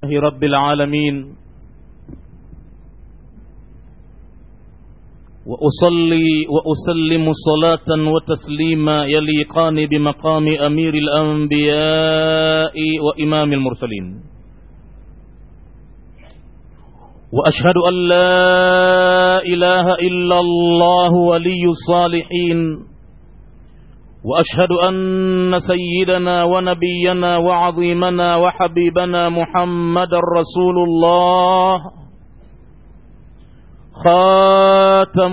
لله رب العالمين وأصلي وأسلم صلاة وتسليما يليقان بمقام أمير الأنبياء وإمام المرسلين وأشهد أن لا إله إلا الله ولي الصالحين وأشهد أن سيدنا ونبينا وعظيمنا وحبيبنا محمد رسول الله خاتم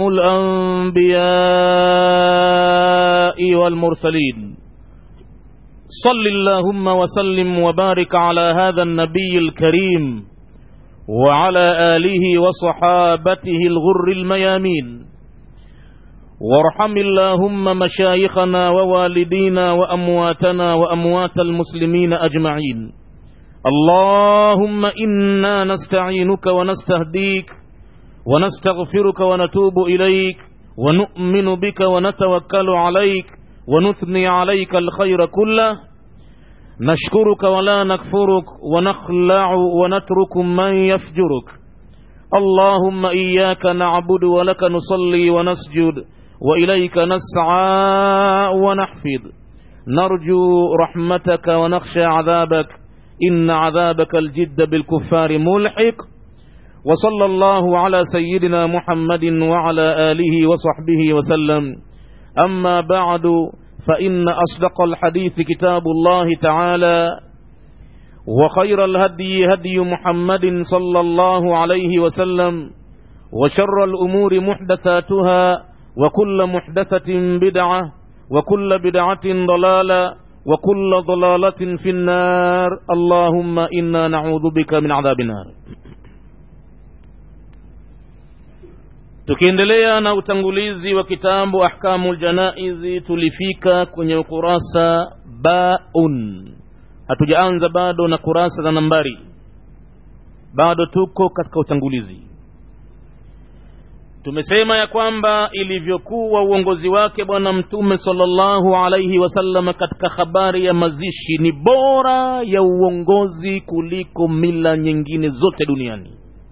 الأنبياء والمرسلين صل اللهم وسلم وبارك على هذا النبي الكريم وعلى آله وصحابته الغر الميامين وارحم اللهم مشايخنا ووالدينا وأمواتنا وأموات المسلمين أجمعين اللهم إنا نستعينك ونستهديك ونستغفرك ونتوب إليك ونؤمن بك ونتوكل عليك ونثني عليك الخير كله نشكرك ولا نكفرك ونخلع ونترك من يفجرك اللهم إياك نعبد ولك نصلي ونسجد وإليك نسعى ونحفظ نرجو رحمتك ونخشى عذابك إن عذابك الجد بالكفار ملحق وصلى الله على سيدنا محمد وعلى آله وصحبه وسلم أما بعد فإن أصدق الحديث كتاب الله تعالى وخير الهدي هدي محمد صلى الله عليه وسلم وشر الأمور محدثاتها وكل محدثة بدعة وكل بدعة ضلالة وكل ضلالة في النار اللهم إنا نعوذ بك من عذاب النار tukiendelea na utangulizi wa kitabu ahkamu ljanaizi tulifika kwenye ukurasa baun hatujaanza bado na kurasa za nambari bado tuko katika utangulizi tumesema ya kwamba ilivyokuwa uongozi wake bwana mtume salllahu alaihi wasallam katika habari ya mazishi ni bora ya uongozi kuliko mila nyingine zote duniani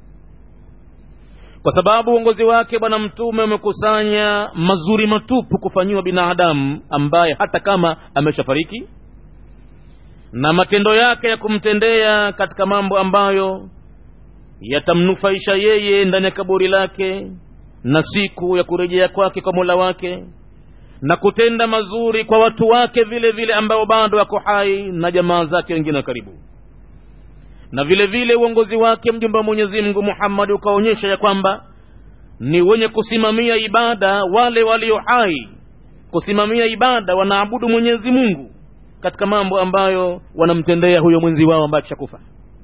kwa sababu uongozi wake bwana mtume umekusanya mazuri matupu kufanyiwa binadamu ambaye hata kama ameshafariki na matendo yake ya kumtendea katika mambo ambayo yatamnufaisha yeye ndani ya kaburi lake na siku ya kurejea kwake kwa mola wake na kutenda mazuri kwa watu wake vile vile ambao bado wako hai na jamaa zake wengine wa karibu na vile vile uongozi wake mjumbe wa mwenyezi mungu muhammadi ukaonyesha ya kwamba ni wenye kusimamia ibada wale walio hai kusimamia ibada wanaabudu mwenyezi mungu katika mambo ambayo wanamtendea huyo mwenzi wao ambaye akishakufa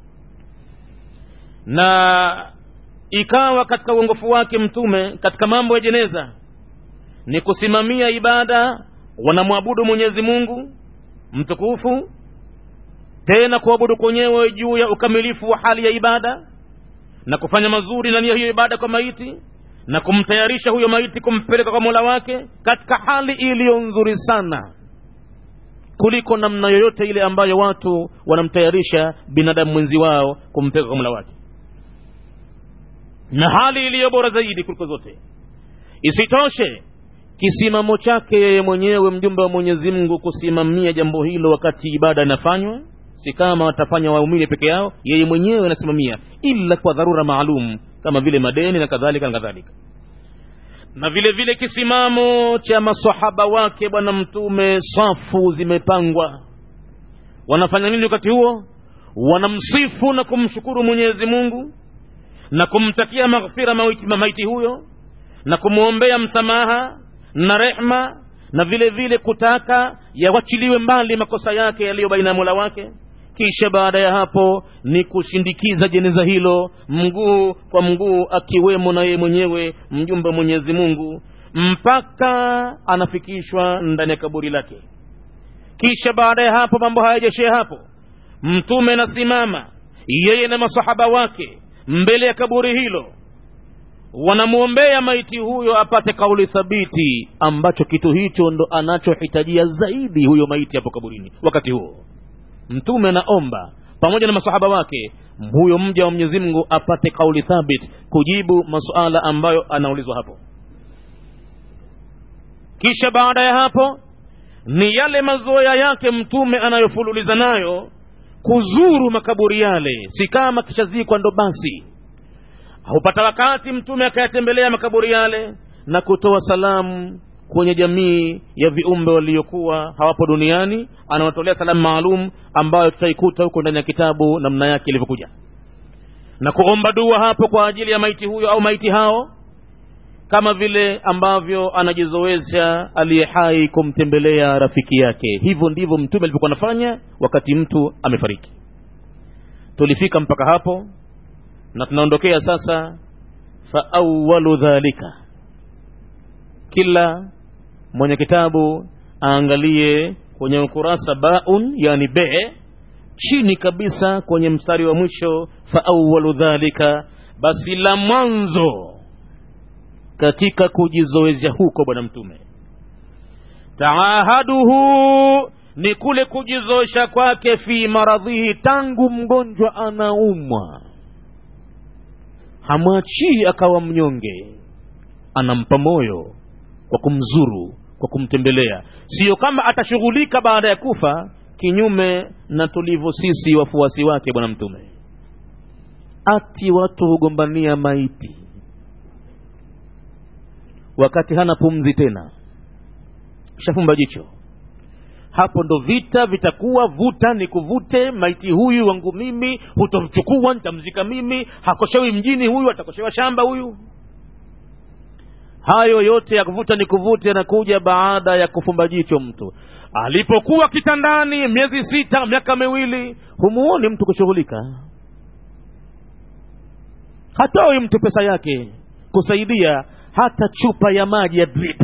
na ikawa katika uongofu wake mtume katika mambo ya jeneza ni kusimamia ibada wanamwabudu mwenyezi mungu mtukufu tena kuabudu kwenyewe juu ya ukamilifu wa hali ya ibada na kufanya mazuri ndani ya hiyo ibada kwa maiti na kumtayarisha huyo maiti kumpeleka kwa mola wake katika hali iliyo nzuri sana kuliko namna yoyote ile ambayo watu wanamtayarisha binadamu mwenzi wao kumpeleka kwa mola wake na hali iliyo bora zaidi kuliko zote isitoshe kisimamo chake yeye mwenyewe mjumbe wa mwenyezi mungu kusimamia jambo hilo wakati ibada inafanywa si kama watafanya waumini peke yao yeye mwenyewe anasimamia ila kwa dharura maalum kama vile madeni na kadhalika na kadhalika na vile vile kisimamo cha masahaba wake bwana mtume safu zimepangwa wanafanya nini wakati huo wanamsifu na kumshukuru mwenyezi mungu na kumtakia maghfira maiti, maiti huyo na kumwombea msamaha na rehma na vile vile kutaka yawachiliwe mbali makosa yake yaliyo baina ya mola wake kisha baada ya hapo ni kushindikiza jeneza hilo mguu kwa mguu akiwemo na yeye mwenyewe mjumbe wa mwenyezi mungu mpaka anafikishwa ndani ya kaburi lake kisha baada ya hapo mambo hayajashia hapo mtume nasimama yeye na masahaba wake mbele ya kaburi hilo wanamwombea maiti huyo apate kauli thabiti ambacho kitu hicho ndo anachohitajia zaidi huyo maiti hapo kaburini wakati huo mtume anaomba pamoja na masahaba wake huyo mja wa mwenyezi mungu apate kauli thabit kujibu masuala ambayo anaulizwa hapo kisha baada ya hapo ni yale mazoea yake mtume anayofululiza nayo kuzuru makaburi yale si kama kishazikwa ndo basi hupata wakati mtume akayatembelea makaburi yale na kutoa salamu kwenye jamii ya viumbe waliokuwa hawapo duniani anawatolea salamu maalum ambayo tutaikuta huko ndani ya kitabu namna yake ilivyokuja na kuomba dua hapo kwa ajili ya maiti huyo au maiti hao kama vile ambavyo anajizoesha aliye hai kumtembelea rafiki yake hivyo ndivyo mtume alivyokuwa anafanya wakati mtu amefariki tulifika mpaka hapo na tunaondokea sasa fa awalu dhalika kila mwenye kitabu aangalie kwenye ukurasa baun yani be chini kabisa kwenye mstari wa mwisho fa awalu dhalika basi la mwanzo katika kujizoezya huko bwana mtume taahaduhu ni kule kujizoesha kwake fi maradhihi tangu mgonjwa anaumwa hamwachii akawa mnyonge anampa moyo kwa kumzuru kwa kumtembelea siyo kama atashughulika baada ya kufa kinyume na tulivyo sisi wafuasi wake bwana mtume ati watu hugombania maiti wakati hana pumzi tena shafumba jicho hapo ndo vita vitakuwa vuta ni kuvute maiti huyu wangu mimi hutomchukua nitamzika mimi hakoshewi mjini huyu atakoshewa shamba huyu hayo yote ya kuvuta ni kuvute yanakuja baada ya kufumba jicho mtu alipokuwa kitandani miezi sita miaka miwili humuoni mtu kushughulika hatoi mtu pesa yake kusaidia hata chupa ya maji ya drip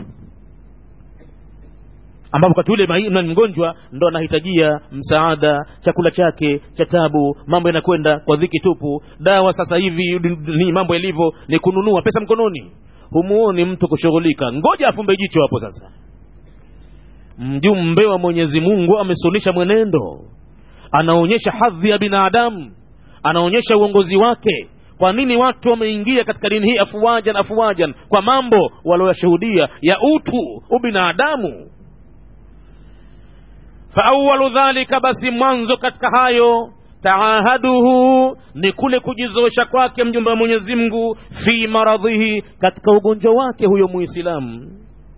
ambapo wakati ule na mgonjwa ndo anahitajia msaada chakula chake cha tabu mambo yanakwenda kwa dhiki tupu dawa sasa hivi ni mambo yalivyo ni kununua pesa mkononi humuoni mtu kushughulika ngoja afumbe jicho hapo sasa mjumbe wa mwenyezi mungu amesunisha mwenendo anaonyesha hadhi ya binadamu anaonyesha uongozi wake kwa nini watu wameingia katika dini hii afuwajan afuwajan kwa mambo walioyashuhudia ya utu ubinadamu faawalu dhalika basi mwanzo katika hayo taahaduhu ni kule kujizoesha kwake mjumbe wa mwenyezi mungu fi maradhihi katika ugonjwa wake huyo muislamu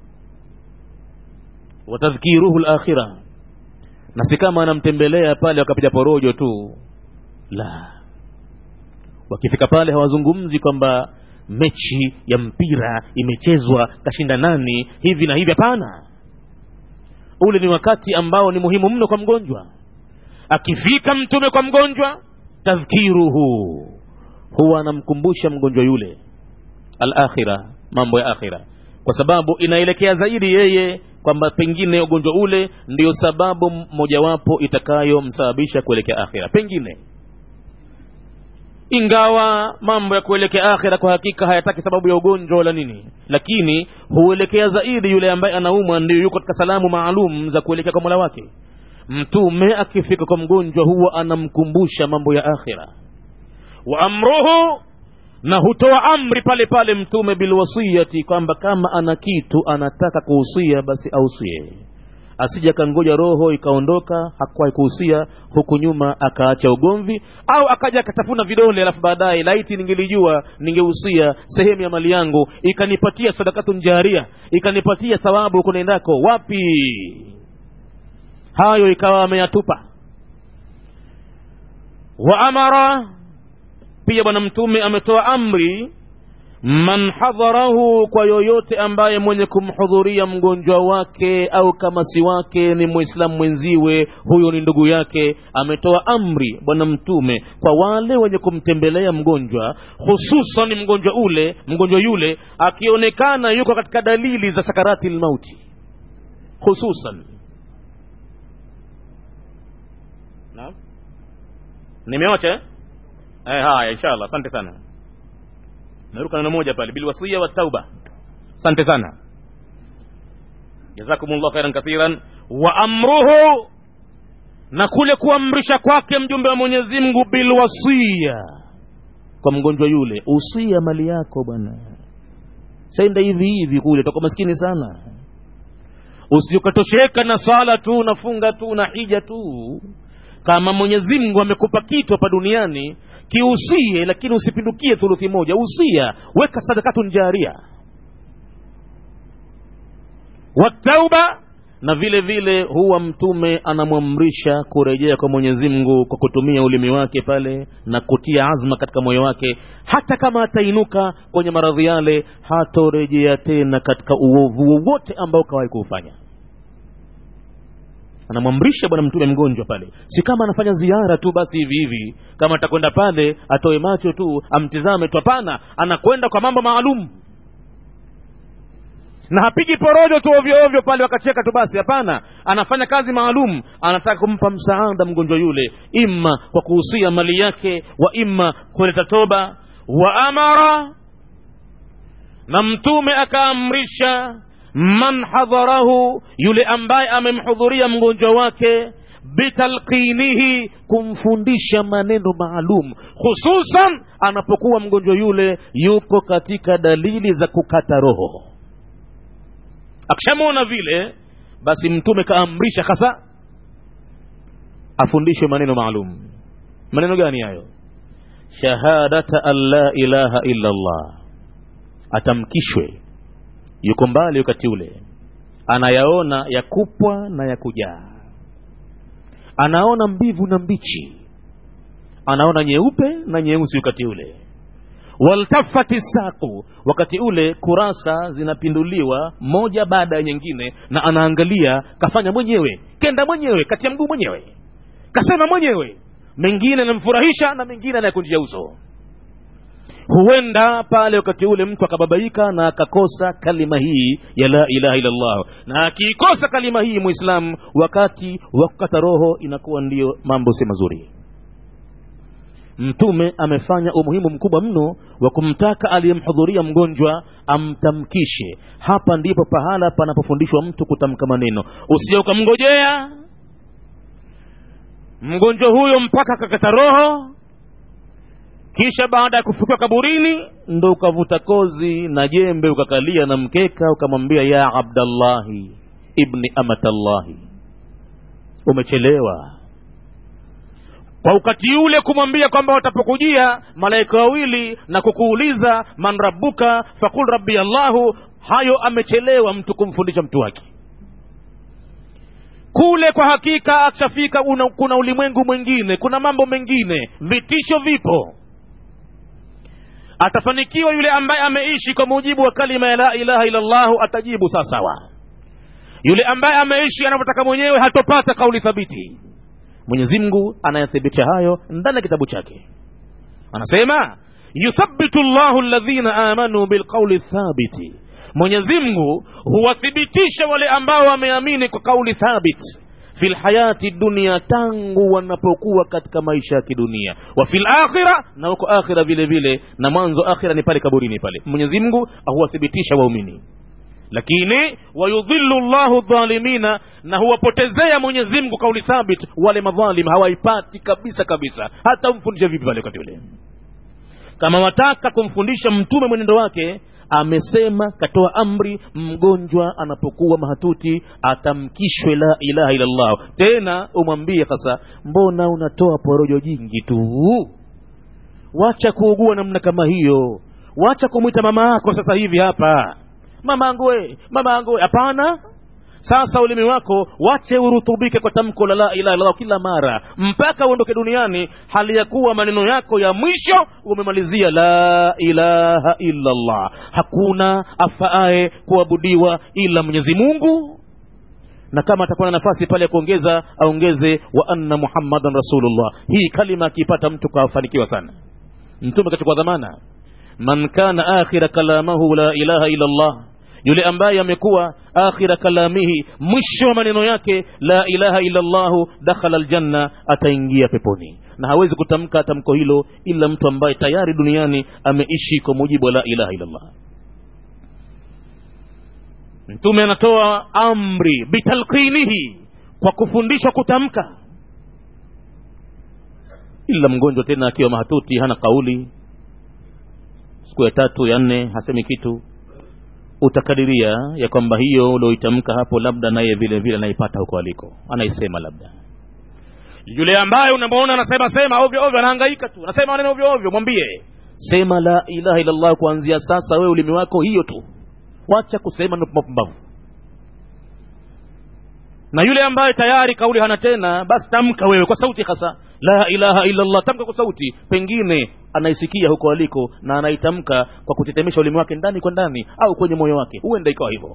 watadhkiruhu lakhira na si kama anamtembelea pale wakapiga porojo tu la wakifika pale hawazungumzi kwamba mechi ya mpira imechezwa kashinda nani hivi na hivi hapana ule ni wakati ambao ni muhimu mno kwa mgonjwa akifika mtume kwa mgonjwa tadhkiruhu huwa anamkumbusha mgonjwa yule alakhira mambo ya akhira kwa sababu inaelekea zaidi yeye kwamba pengine ugonjwa ule ndiyo sababu mojawapo itakayomsababisha kuelekea akhira pengine ingawa mambo ya kuelekea akhira kwa hakika hayataki sababu ya ugonjwa wala nini lakini huelekea zaidi yule ambaye anaumwa ndio yuko katika salamu maalum za kuelekea kwa mola wake mtume akifika kwa mgonjwa huwa anamkumbusha mambo ya akhira wa amruhu na hutoa amri pale pale mtume bilwasiyati kwamba kama ana kitu anataka kuhusia basi ausie asija kangoja roho ikaondoka hakuwahi kuhusia huku nyuma akaacha ugomvi au akaja akatafuna vidole alafu baadaye laiti ningelijua ningehusia sehemu ya mali yangu ikanipatia sadakatun jaria ikanipatia thawabu kunaendako wapi hayo ikawa ameyatupa wa amara pia bwana mtume ametoa amri man hadharahu kwa yoyote ambaye mwenye kumhudhuria mgonjwa wake au kama si wake ni mwislamu mwenziwe huyo ni ndugu yake ametoa amri bwana mtume kwa wale wenye kumtembelea mgonjwa hususan mgonjwa ule mgonjwa yule akionekana yuko katika dalili za sakarati lmauti hususan naam nimeocha eh? eh, haya inshallah asante sana naruka neno moja pale bilwasiya watauba asante sana jazakumullah khairan kathiran wa amruhu na kule kuamrisha kwake mjumbe wa mwenyezi mungu bilwasia kwa mgonjwa yule usia mali yako bwana senda hivi hivi kule toka maskini sana usiukatosheka na swala tu nafunga tu na hija tu kama mwenyezi mungu amekupa kitu hapa duniani kiusie lakini usipindukie thuluthi moja usia weka sadakatun jaria watauba na vile vile huwa mtume anamwamrisha kurejea kwa mwenyezi mungu kwa kutumia ulimi wake pale na kutia azma katika moyo wake hata kama atainuka kwenye maradhi yale hatorejea tena katika uovu wowote ambao kawahi kuufanya anamwamrisha bwana mtume mgonjwa pale si kama anafanya ziara tu basi hivi hivi kama atakwenda pale atoe macho tu amtizame tu hapana anakwenda kwa mambo maalum na hapigi porojo tu ovyo ovyo pale wakacheka tu basi hapana anafanya kazi maalum anataka kumpa msaada mgonjwa yule imma kwa kuhusia mali yake wa imma kuleta toba wa amara na mtume akaamrisha man hadharahu yule ambaye amemhudhuria mgonjwa wake bitalqinihi kumfundisha maneno maalum hususan anapokuwa mgonjwa yule yuko katika dalili za kukata roho akishamwona vile basi mtume kaamrisha hasa afundishwe maneno maalum maneno gani hayo shahadata an la ilaha illa allah atamkishwe yuko mbali wakati ule anayaona ya kupwa na ya kujaa anaona mbivu na mbichi anaona nyeupe na nyeusi wakati ule waltafati saku wakati ule kurasa zinapinduliwa moja baada ya nyingine na anaangalia kafanya mwenyewe kenda mwenyewe kati ya mguu mwenyewe kasema mwenyewe mengine anamfurahisha na mengine anayekunjia uso huenda pale wakati ule mtu akababaika na akakosa kalima hii ya la ilaha illallah na akiikosa kalima hii mwislamu wakati wa kukata roho inakuwa ndiyo mambo si mazuri mtume amefanya umuhimu mkubwa mno wa kumtaka aliyemhudhuria mgonjwa amtamkishe hapa ndipo pahala panapofundishwa mtu kutamka maneno usije ukamngojea mgonjwa huyo mpaka akakata roho kisha baada ya kufukiwa kaburini ndo ukavuta kozi na jembe ukakalia na mkeka ukamwambia ya abdallahi ibni amatallahi umechelewa kwa wakati ule kumwambia kwamba watapokujia malaika wawili na kukuuliza man rabbuka fakul rabbi allahu hayo amechelewa mtu kumfundisha mtu wake kule kwa hakika akishafika kuna ulimwengu mwingine kuna mambo mengine vitisho vipo atafanikiwa yule ambaye ameishi kwa mujibu wa kalima ya la ilaha illallahu atajibu sawasawa yule ambaye ameishi anavyotaka mwenyewe hatopata kauli thabiti mwenyezi mungu anayathibitisha hayo ndani ya kitabu chake anasema yuthabitu llahu ladhina amanu bilqauli thabiti mwenyezi mungu huwathibitisha wale ambao wameamini kwa kauli thabit fi lhayati dunia tangu wanapokuwa katika maisha ya kidunia wa fi lakhira na huko akhira vile vile na mwanzo akhira ni pale kaburini pale mwenyezi mungu huwathibitisha waumini lakini wayudhillu llahu dhalimina na huwapotezea mwenyezi mungu kauli thabit wale madhalim hawaipati kabisa kabisa hata umfundishe vipi pale wakati ule kama wataka kumfundisha mtume mwenendo wake amesema katoa amri mgonjwa anapokuwa mahatuti atamkishwe la ilaha illallah tena umwambie sasa mbona unatoa porojo jingi tu wacha kuugua namna kama hiyo wacha kumwita mama yako sasa hivi hapa mama angue mama angue hapana sasa ulimi wako wache urutubike kwa tamko la la ilaha illallah kila mara mpaka uondoke duniani hali ya kuwa maneno yako ya mwisho umemalizia la ilaha illallah hakuna afaaye kuabudiwa ila mwenyezi mungu na kama atakuwa na nafasi pale ya kuongeza aongeze wa anna muhammadan rasulullah hii kalima akiipata mtu kafanikiwa sana mtume kachukua dhamana man kana akhira kalamahu la ilaha illallah yule ambaye amekuwa akhira kalamihi mwisho wa maneno yake la ilaha illa llahu dakhala aljanna ataingia peponi na hawezi kutamka tamko hilo ila mtu ambaye tayari duniani ameishi kwa mujibu wa la ilaha illa llah mtume anatoa amri bitalqinihi kwa kufundishwa kutamka ila mgonjwa tena akiwa mahatuti hana kauli siku ya tatu ya nne hasemi kitu utakadiria ya kwamba hiyo ulioitamka hapo labda naye vile vile anaipata huko aliko anaisema labda yule ambaye unamwona anasema sema ovyo ovyo anahangaika tu anasema maneno ovyo ovyo mwambie sema la ilaha illallah kuanzia sasa wewe ulimi wako hiyo tu wacha kusema mapumbavu na yule ambaye tayari kauli hana tena basi tamka wewe kwa sauti hasa la ilaha illallah tamka kwa sauti pengine anaisikia huko aliko na anaitamka kwa kutetemesha ulimi wake ndani kwa ndani au kwenye moyo wake huenda ikawa hivyo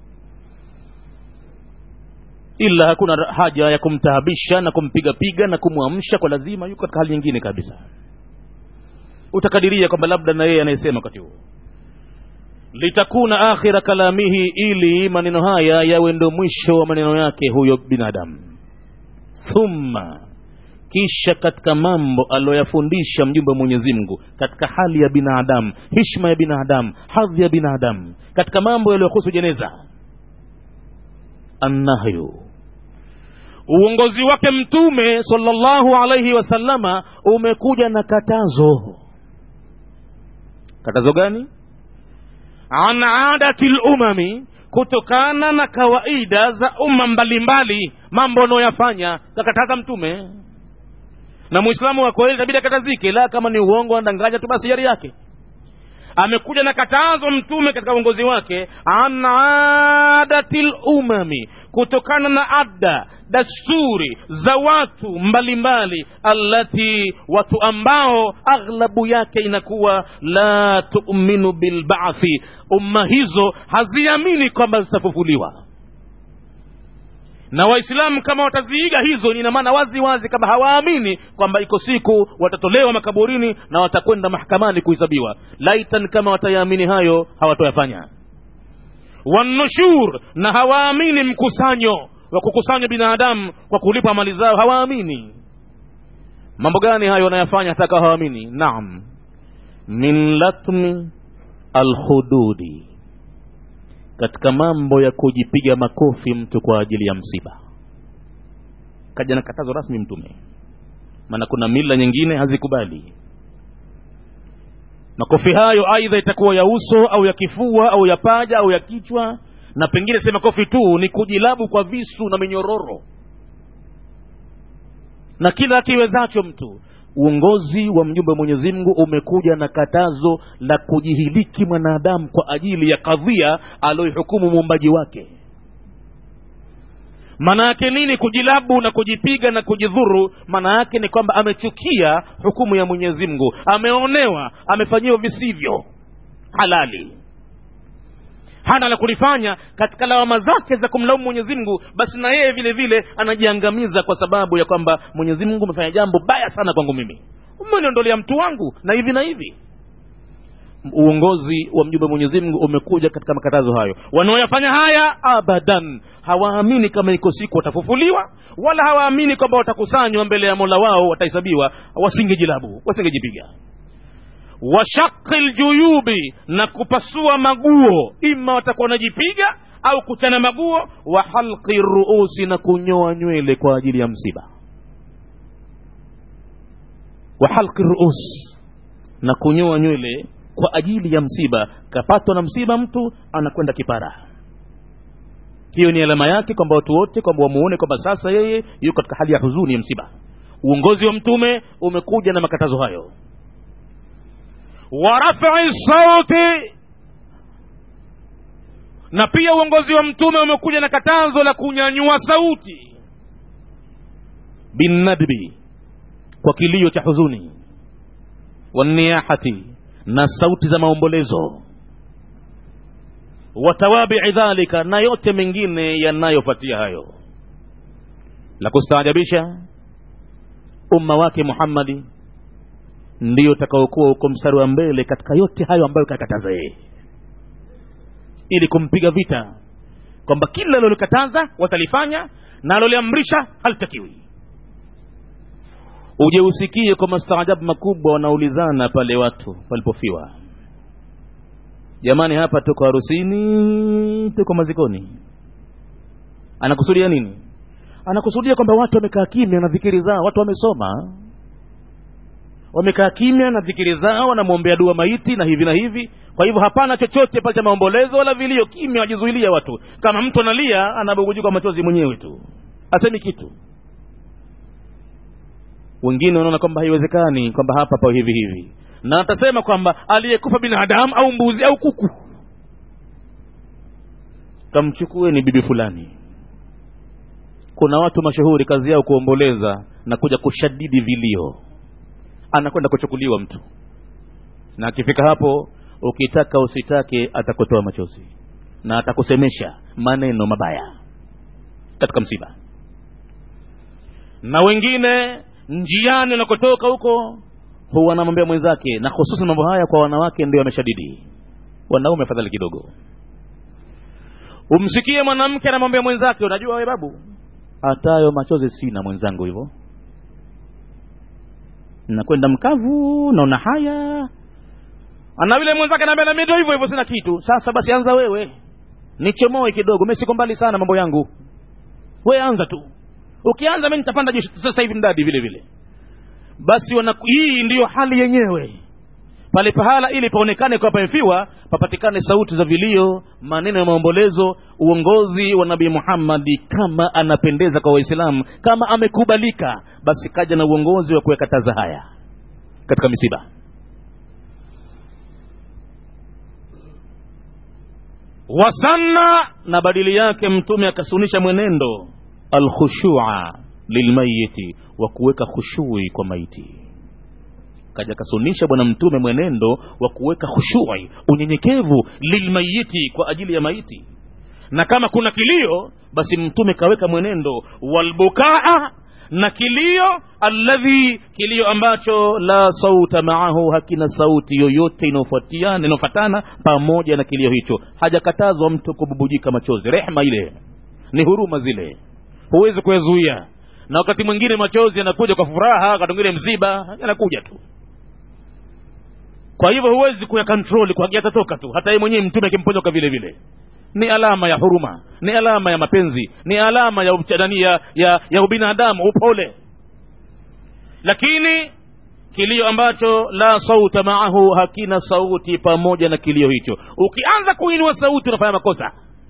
ila hakuna haja ya kumtaabisha na kumpigapiga na kumwamsha kwa lazima yuko katika hali nyingine kabisa utakadiria kwamba labda na yeye anayesema wakati huo litakuna akhira kalamihi ili maneno haya yawe ndo mwisho wa maneno yake huyo binadamu thumma kisha katika mambo aliyoyafundisha mjumbe wa mwenyezi mungu katika hali ya binadamu hishma ya binadamu hadhi ya binadamu katika mambo yaliyohusu jeneza annahyu uongozi wake mtume sallallahu alaihi wasallama umekuja na katazo katazo gani an adati lumami kutokana na kawaida za umma mbalimbali mambo anayoyafanya kakataza mtume na mwislamu wa kweli itabidi akatazike la kama ni uongo anadanganya tu basi yari yake amekuja na katazo mtume katika uongozi wake an adati lumami kutokana na ada dasturi za watu mbalimbali allati watu ambao aghlabu yake inakuwa la tuminu bilbathi umma hizo haziamini kwamba zitafufuliwa na waislamu kama wataziiga hizo ina maana wazi wazi kama hawaamini kwamba iko siku watatolewa makaburini na watakwenda mahakamani kuhesabiwa laitan kama watayaamini hayo hawatoyafanya wanushur na hawaamini mkusanyo wa kukusanya binadamu kwa kulipa mali zao hawaamini mambo gani hayo wanayafanya hata kawa hawaamini naam min latmi alhududi katika mambo ya kujipiga makofi mtu kwa ajili ya msiba kaja na katazo rasmi mtume maana kuna mila nyingine hazikubali makofi hayo aidha itakuwa ya uso au ya kifua au ya paja au ya kichwa na pengine sema kofi tu ni kujilabu kwa visu na minyororo na kila akiwezacho mtu uongozi wa mjumbe wa mwenyezi mungu umekuja na katazo la kujihiliki mwanadamu kwa ajili ya kadhia aliyoihukumu muumbaji wake maana yake nini kujilabu na kujipiga na kujidhuru maana yake ni kwamba amechukia hukumu ya mwenyezi mungu ameonewa amefanyiwa visivyo halali hana la kulifanya katika lawama zake za kumlaumu mwenyezi mungu basi na yeye vile vile anajiangamiza kwa sababu ya kwamba mwenyezi mungu amefanya jambo baya sana kwangu mimi umeniondolea mtu wangu na hivi na hivi uongozi wa mjumbe mwenyezi mungu umekuja katika makatazo hayo wanaoyafanya haya abadan hawaamini kama iko siku watafufuliwa wala hawaamini kwamba watakusanywa mbele ya mola wao watahesabiwa wasingejilabu wasingejipiga washaqi ljuyubi na kupasua maguo ima watakuwa wanajipiga au kuchana maguo wa halqi ruusi na kunyoa nywele kwa ajili ya msiba wa halqi ruus na kunyoa nywele kwa ajili ya msiba kapatwa na msiba mtu anakwenda kipara hiyo ni alama yake kwamba watu wote kwamba wamuone kwamba sasa yeye yuko katika hali ya huzuni ya msiba uongozi wa mtume umekuja na makatazo hayo wa rafai sauti na pia uongozi wa mtume umekuja na katazo la kunyanyua sauti binnadbi kwa kilio cha huzuni waniyahati na sauti za maombolezo watawabii dhalika na yote mengine yanayofuatia hayo la kustaajabisha umma wake muhammadi ndiyo utakaokuwa uko mstari wa mbele katika yote hayo ambayo kakataza yeye ili kumpiga vita kwamba kila lilolikataza watalifanya na aloliamrisha halitakiwi uje usikie kwa mastaajabu makubwa wanaulizana pale watu palipofiwa jamani hapa tuko harusini tuko mazikoni anakusudia nini anakusudia kwamba watu wamekaa kimya na dhikiri zao watu wamesoma wamekaa kimya na dhikiri zao wanamwombea dua maiti na hivi na hivi kwa hivyo hapana chochote pale cha maombolezo wala vilio kimya wajizuilia watu kama mtu analia anabugujuka machozi mwenyewe tu asemi kitu wengine wanaona kwamba haiwezekani kwamba hapa pa hivi hivi na atasema kwamba aliyekufa binadamu au mbuzi au kuku kamchukue ni bibi fulani kuna watu mashuhuri kazi yao kuomboleza na kuja kushadidi vilio anakwenda kuchukuliwa mtu na akifika hapo ukitaka usitake atakutoa machozi na atakusemesha maneno mabaya katika msiba na wengine njiani anakotoka huko huwa anamwambia mwenzake na hususan mambo haya kwa wanawake ndio ameshadidi wanaume afadhali kidogo umsikie mwanamke anamwambia mwenzake unajua we babu hatayo machozi sina mwenzangu hivyo nakwenda mkavu naona haya ana vile mwenzake anaambia nami ndio hivyo hivyo sina kitu sasa basi anza wewe nichomoe kidogo mi siko mbali sana mambo yangu we anza tu ukianza mi nitapanda jeshi sasa hivi mdadi vile vile basi wana, hii ndiyo hali yenyewe pale pahala ili paonekane kwa pamefiwa papatikane sauti za vilio maneno ya maombolezo uongozi wa nabii muhammadi kama anapendeza kwa waislamu kama amekubalika basi kaja na uongozi wa kuyakataza haya katika misiba wasanna na badili yake mtume akasunisha mwenendo alkhushua lilmayiti wa kuweka khushui kwa maiti kaja kasunisha bwana mtume mwenendo wa kuweka khushui unyenyekevu lilmayiti kwa ajili ya maiti na kama kuna kilio basi mtume kaweka mwenendo walbukaa na kilio alladhi kilio ambacho la sauta maahu hakina sauti yoyote inayofuatiana inayofatana pamoja na kilio hicho hajakatazwa mtu kububujika machozi rehma ile ni huruma zile huwezi kuyazuia na wakati mwingine machozi yanakuja kwa furaha wakati mwingine msiba yanakuja tu kwa hivyo huwezi kuyakontroli kwa yatatoka tu hata yeye mwenyewe mtume akimponyoka vile vile ni alama ya huruma ni alama ya mapenzi ni alama ya uchadani ya, ya, ya ubinadamu upole lakini kilio ambacho la sauta maahu hakina sauti pamoja na kilio hicho ukianza kuinua sauti unafanya makosa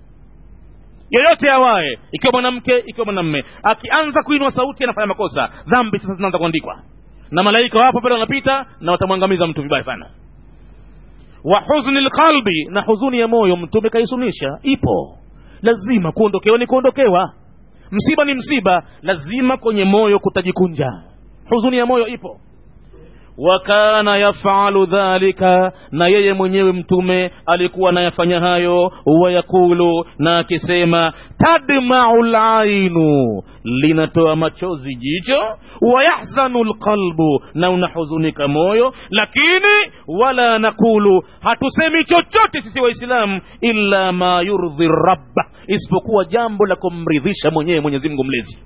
yoyote awaye ikiwa mwanamke ikiwa mwanamme akianza kuinua sauti anafanya makosa dhambi sasa zinaanza kuandikwa na malaika wapo pale wanapita na watamwangamiza mtu vibaya sana wa huzni lqalbi na huzuni ya moyo mtume kaisunisha ipo lazima kuondokewa ni kuondokewa msiba ni msiba lazima kwenye moyo kutajikunja huzuni ya moyo ipo wa kana yafalu dhalika na yeye mwenyewe mtume alikuwa anayafanya hayo wayakulu na akisema tadmau lainu linatoa machozi jicho wayahzanu lqalbu na unahuzunika moyo lakini wala nakulu hatusemi chochote sisi waislamu illa ma yurdhi rabba isipokuwa jambo la kumridhisha mwenyewe mwenyezi mungu mlezi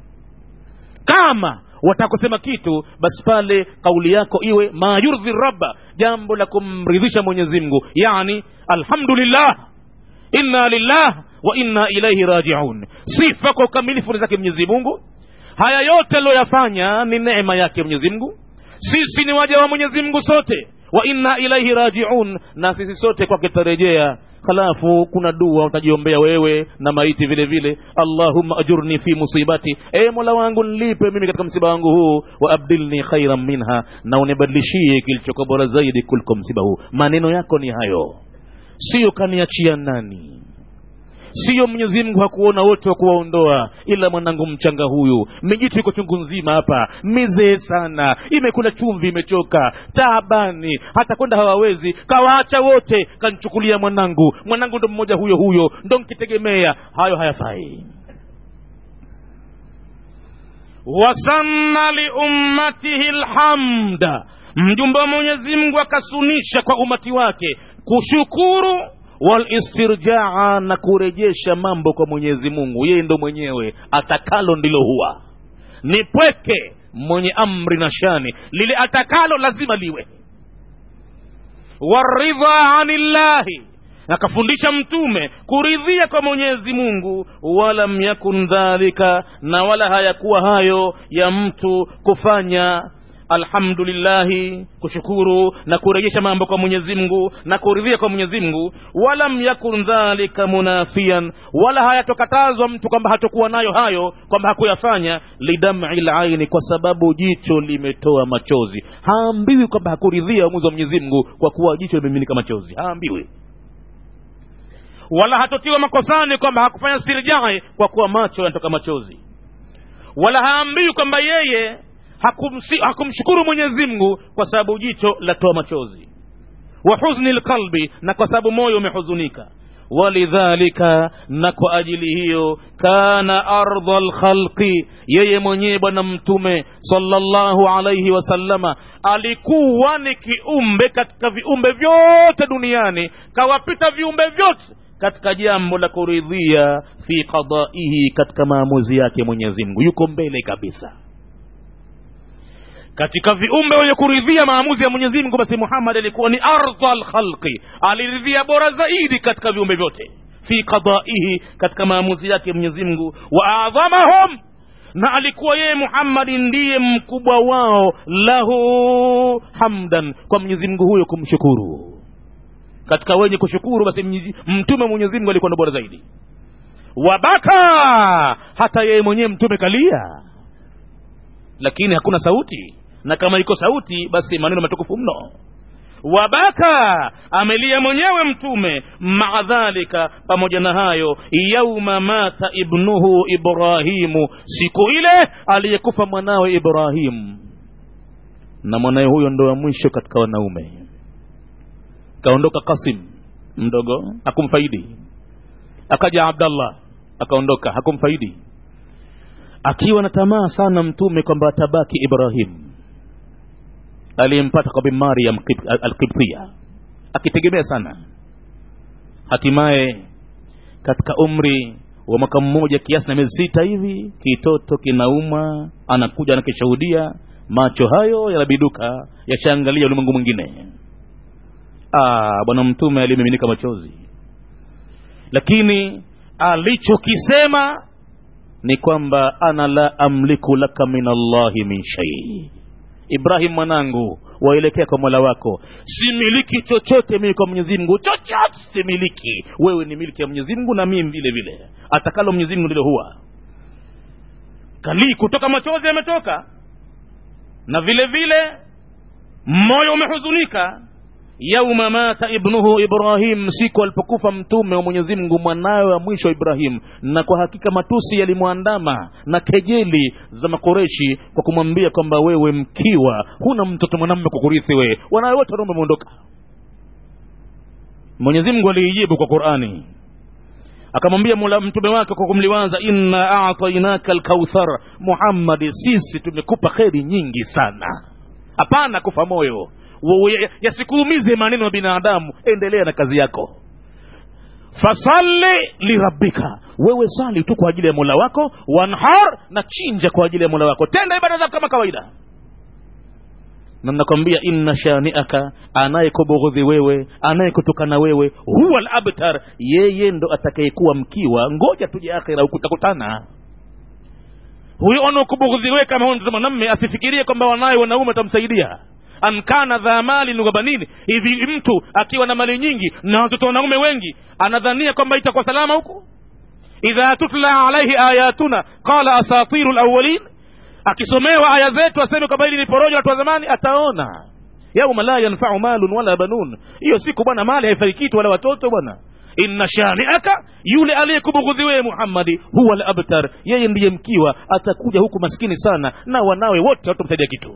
kama watakusema kitu basi pale kauli yako iwe ma yurdhi rabba jambo la kumridhisha mwenyezi mungu yani alhamdulillah inna lillah wa inna ilaihi rajiun sifa kwa ukamilifu ni zake mwenyezi mungu haya yote aliyoyafanya ni neema yake mwenyezi mungu sisi ni waja wa mwenyezi mungu sote wa inna ilaihi rajiun na sisi sote kwake tutarejea halafu kuna dua utajiombea wewe na maiti vile vile allahumma ajurni fi musibati e mola wangu nilipe mimi katika msiba wangu huu wa abdilni khairan minha na unibadilishie kilichokuwa bora zaidi kuliko msiba huu maneno yako ni hayo siyo kaniachia nani siyo mwenyezi mungu hakuona wote wa kuwaondoa ila mwanangu mchanga huyu mijitu iko chungu nzima hapa mizee sana imekula chumvi imechoka taabani hata kwenda hawawezi kawaacha wote kanchukulia mwanangu mwanangu ndo mmoja huyo huyo ndo nkitegemea hayo hayafai wasanna liummatihi lhamda mjumbe wa mwenyezi mungu akasunisha kwa umati wake kushukuru walistirjaa na kurejesha mambo kwa mwenyezi mungu yeye ndo mwenyewe atakalo ndilo huwa ni pweke mwenye amri na shani lile atakalo lazima liwe waridha anillahi akafundisha mtume kuridhia kwa mwenyezi mungu walam yakun dhalika na wala hayakuwa hayo ya mtu kufanya alhamdulillahi kushukuru na kurejesha mambo kwa mwenyezi mungu na kuridhia kwa mwenyezi mungu walam yakun dhalika munafian wala hayatokatazwa mtu kwamba hatokuwa nayo hayo kwamba hakuyafanya lidam'i laini kwa sababu jicho limetoa machozi haambiwi kwamba hakuridhia uamuzi wa mwenyezi mungu kwa kuwa jicho limemiminika machozi haambiwi wala hatotiwa makosani kwamba hakufanya sirjai kwa kuwa macho yanatoka machozi wala haambiwi kwamba yeye hakumsi, hakumshukuru mwenyezi mungu kwa sababu jicho latoa machozi wa huzni lqalbi na kwa sababu moyo umehuzunika walidhalika na kwa ajili hiyo kana ardha lkhalqi yeye mwenyewe bwana mtume sallallahu alaihi wasallama alikuwa ni kiumbe katika viumbe vyote duniani kawapita viumbe vyote katika jambo la kuridhia fi qadaihi katika maamuzi yake mwenyezi mungu yuko mbele kabisa katika viumbe wenye kuridhia maamuzi ya mwenyezi mungu basi muhammad alikuwa ni ardha lkhalqi aliridhia bora zaidi katika viumbe vyote fi qadaihi katika maamuzi yake mwenyezi mungu wa adhamahum na alikuwa yeye muhammadi ndiye mkubwa wao lahu hamdan kwa mwenyezi mungu huyo kumshukuru katika wenye kushukuru basi mtume mwenyezi mungu alikuwa ndo bora zaidi wabaka hata yeye mwenyewe mtume kalia lakini hakuna sauti na kama iko sauti basi maneno matukufu mno wabaka amelia mwenyewe mtume maa dhalika pamoja na hayo yauma mata ibnuhu ibrahimu siku ile aliyekufa mwanawe ibrahimu na mwanawe huyo ndo wa mwisho katika wanaume kaondoka kasim mdogo hakumfaidi akaja abdallah akaondoka hakumfaidi akiwa na tamaa sana mtume kwamba atabaki ibrahim aliyempata kwa bimariam alkibtia akitegemea sana hatimaye katika umri wa mwaka mmoja kiasi na miezi sita hivi kitoto kinauma anakuja anakishuhudia macho hayo yanabiduka yashaangalia ulimwengu mwingine bwana mtume aliyemiminika machozi lakini alichokisema ni kwamba ana la amliku laka min allahi min shai ibrahim mwanangu waelekea kwa mola wako similiki chochote mimi kwa mwenyezi mungu chochote similiki wewe ni miliki ya mwenyezi mungu na mimi vile vile atakalo mwenyezi mungu ndilo huwa kalii kutoka machozi yametoka na vile vile moyo umehuzunika yauma mata ibnuhu ibrahim siku alipokufa mtume wa mwenyezi mungu mwanawe wa mwisho ibrahim na kwa hakika matusi yalimwandama na kejeli za makoreshi kwa kumwambia kwamba wewe mkiwa huna mtoto mwanamme kukurithi wewe wanawe wote wanaume wameondoka mwenyezi mungu aliijibu kwa qurani akamwambia mtume wake kwa kumliwaza inna atainaka lkauthar muhammadi sisi tumekupa kheri nyingi sana hapana kufa moyo yasikuumize maneno ya binadamu endelea na kazi yako fasalli lirabbika wewe sali tu kwa ajili ya mola wako wanhar na chinja kwa ajili ya mola wako tenda ibada zako kama kawaida na nakwambia inna shaniaka anayekubughudhi wewe anayekutukana wewe huwa labtar yeye ndo atakayekuwa mkiwa ngoja tuje akhira ukutakutana huyo anakubughudhi wewe kama huyo mwanamme asifikirie kwamba wanaye wanaume watamsaidia ankana dha malin wa banini hivi mtu akiwa na mali nyingi na watoto wanaume wengi anadhania kwamba itakuwa salama huku idha tutla alaihi ayatuna qala asatiru lawalin akisomewa aya zetu aseme kwamba hili ni porojo watu wa zamani ataona yauma la yanfau malun wala banun hiyo siku bwana mali haifai kitu wala watoto bwana inna shaniaka yule aliyekubughudhi wewe muhammadi huwa labtar yeye ndiye mkiwa atakuja huku maskini sana na wanawe wote watamsaidia kitu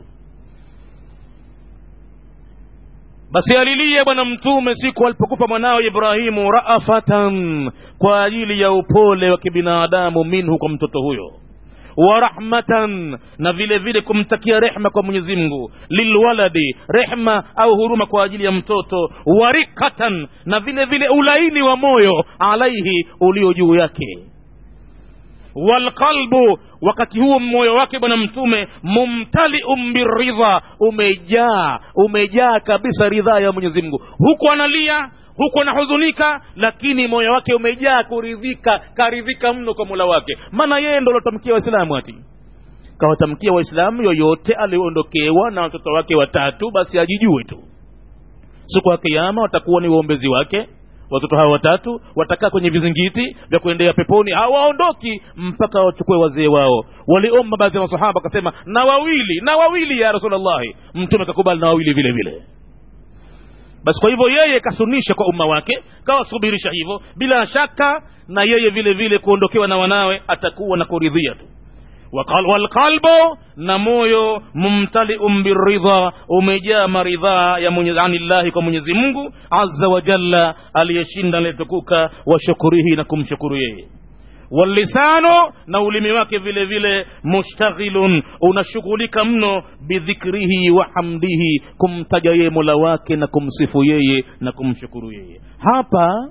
basi alilie bwana mtume siku alipokufa mwanawe ibrahimu raafatan kwa ajili ya upole wa kibinadamu minhu kwa mtoto huyo wa rahmatan na vile vile kumtakia rehma kwa mwenyezi mungu lilwaladi rehma au huruma kwa ajili ya mtoto warikatan na vile vile ulaini wa moyo alaihi ulio juu yake walqalbu wakati huo moyo wake bwana mtume mumtaliun biridha umejaa umejaa kabisa ridhaa ya mwenyezi mungu huku analia huku anahuzunika lakini moyo wake umejaa kuridhika karidhika mno kwa mola wake maana yeye ndo lotamkia waislamu ati kawatamkia waislamu yoyote aliondokewa na watoto wake watatu basi ajijue tu siku ya kiama watakuwa ni waombezi wake watoto hawa watatu watakaa kwenye vizingiti vya kuendea peponi hawaondoki mpaka wachukue wazee wao waliomba baadhi ya masahaba akasema na wawili na wawili ya rasulllahi mtume kakubali na wawili vile vile basi kwa hivyo yeye kasunisha kwa umma wake kawasubirisha hivyo bila shaka na yeye vile vile kuondokewa na wanawe atakuwa na kuridhia tu walqalbu na moyo mumtaliun biridha umejaa maridhaa ya mwenye, anillahi kwa mwenyezi mungu azza wa jalla aliyeshinda aliyetukuka wa shukurihi na kumshukuru yeye wallisanu na ulimi wake vile vile mushtaghilun unashughulika mno bidhikrihi wa hamdihi kumtaja yeye mola wake na kumsifu yeye na kumshukuru yeye hapa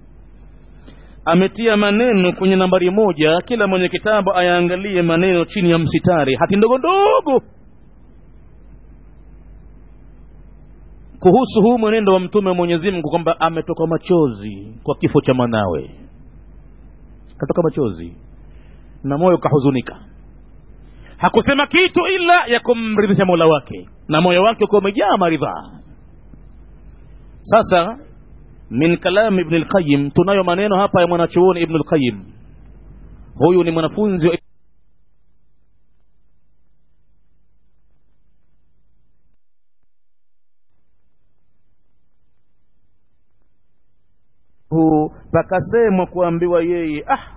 ametia maneno kwenye nambari moja kila mwenye kitabu ayaangalie maneno chini ya msitari hati ndogo ndogo kuhusu huu mwenendo wa mtume wa mwenyezi mungu kwamba ametoka machozi kwa kifo cha mwanawe katoka machozi na moyo kahuzunika hakusema kitu ila ya kumridhisha mola wake na moyo wake ukiwa umejaa maridhaa sasa min kalami ibn lqayim tunayo maneno hapa ya mwanachuoni ibn lqayim huyu ni mwanafunzi wa pakasemwa kuambiwa yeye ah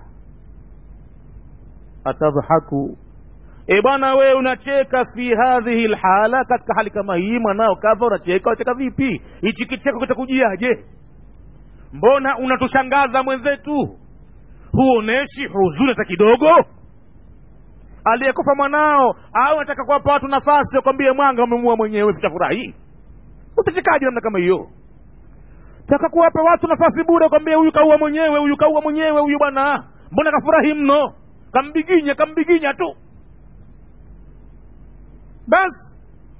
atadhahaku e bwana wewe unacheka fi hadhihi lhala katika hali kama hii mwanao kadha unacheka unacheka vipi hichi kicheko kitakujiaje mbona unatushangaza mwenzetu huoneshi huzuni hata kidogo aliyekufa mwanao au nataka kuwapa watu nafasi wakwambie mwanga umemua mwenyewe vitafurahi utachekaje namna kama hiyo taka kuwapa watu nafasi bure kwambia huyu kaua mwenyewe huyu kaua mwenyewe huyu bwana mbona kafurahi mno kambiginya kambiginya tu basi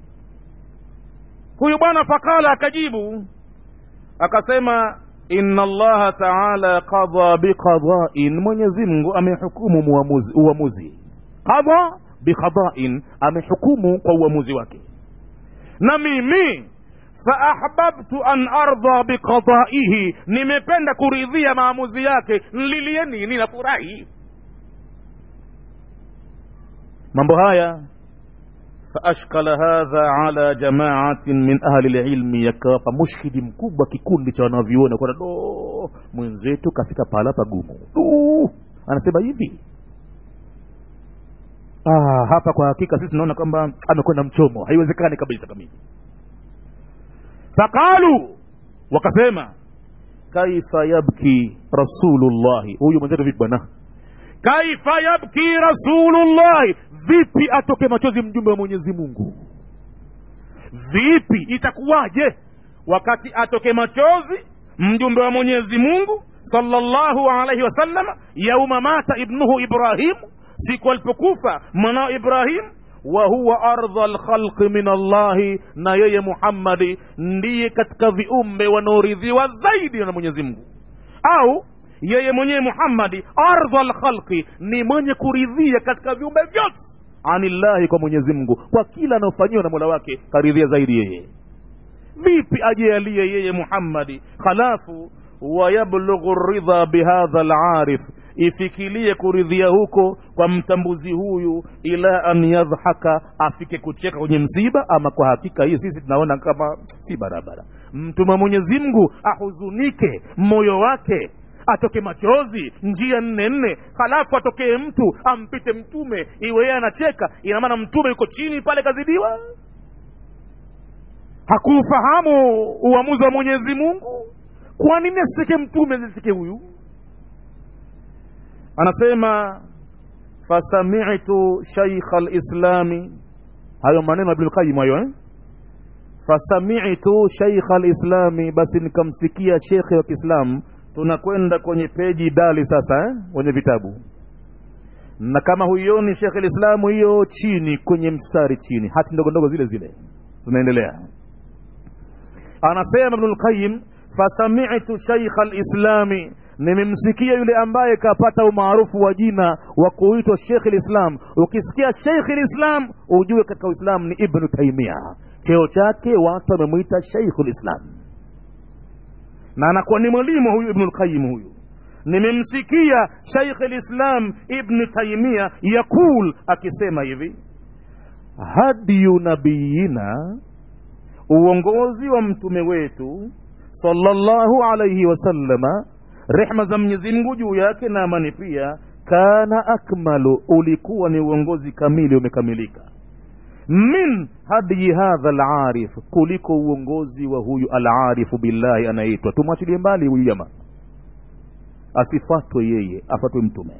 huyu bwana fakala akajibu akasema inna allaha taala qadha biqadain mwenyezi mungu amehukumu muamuzi, uamuzi qadha biqadain amehukumu kwa uamuzi wake na mimi faahbabtu an ardha biqadaihi nimependa kuridhia maamuzi yake nlilie nini nafurahi mambo haya faashkala hadha ala jamaatin min ahli lilmi yakawapa mushkili mkubwa kikundi cha wanavyuona kwamba do mwenzetu kafika pahala pagumu anasema hivi ah, hapa kwa hakika sisi tunaona kwamba amekwenda mchomo haiwezekani kabisa kamili faqalu wakasema kaifa yabki rasulullahi huyu mwenzetu vipi bwana kaifa yabki rasulullahi vipi atoke machozi mjumbe wa mwenyezi mungu vipi itakuwaje wakati atoke machozi mjumbe wa mwenyezi mungu sallallahu alaihi wasallam yauma mata ibnuhu ibrahimu siku alipokufa mwanao ibrahimu wa huwa ardha lkhalqi min allahi na yeye muhammadi ndiye katika viumbe wanaoridhiwa zaidi na mwenyezi mungu au yeye mwenyewe muhammadi ardha lkhalqi ni mwenye kuridhia katika viumbe vyote anillahi kwa mwenyezi mungu kwa kila anaofanyiwa na mola wake karidhia zaidi yeye vipi ajealie yeye muhammadi halafu wayablughu ridha bihadha larif ifikilie kuridhia huko kwa mtambuzi huyu ila an yadhhaka afike kucheka kwenye msiba ama kwa hakika hii sisi tunaona kama si barabara mtume mwenyezi mungu ahuzunike moyo wake atoke machozi njia nne nne halafu atokee mtu ampite mtume iwe yeye anacheka ina maana mtume yuko chini pale kazidiwa hakuufahamu uamuzi wa mwenyezi mungu kwa nini asicheke mtume asicheke huyu anasema fasamitu shaikha lislami hayo maneno ya ibnulqayim hayo eh? fasamitu shaikha lislami basi nikamsikia shekhe wa kiislamu tunakwenda kwenye peji dali sasa eh? kwenye vitabu na kama huioni shekhe lislamu hiyo chini kwenye mstari chini hati ndogo ndogo zile zile zinaendelea anasema ibnulqayim fasamitu shaikha lislami nimemsikia yule ambaye kapata umaarufu wa jina wa kuitwa shekh lislam ukisikia shekh lislam ujue katika uislamu ni ibnu taimia cheo chake watu wamemwita sheikhu lislam na anakuwa ni mwalimu huyu ibnu lqayim huyu nimemsikia shaikh lislam ibnu taimia yaqul akisema hivi hadiyu nabiyina uongozi wa mtume wetu sallallahu alaihi wasallama rehma za mwenyezi mungu juu yake na amani pia kana akmalu ulikuwa ni uongozi kamili umekamilika min hadiyi hadha alarif kuliko uongozi wa huyu alarifu billahi anaitwa tumwachilie mbali huyu jamaa asifatwe yeye afatwe mtume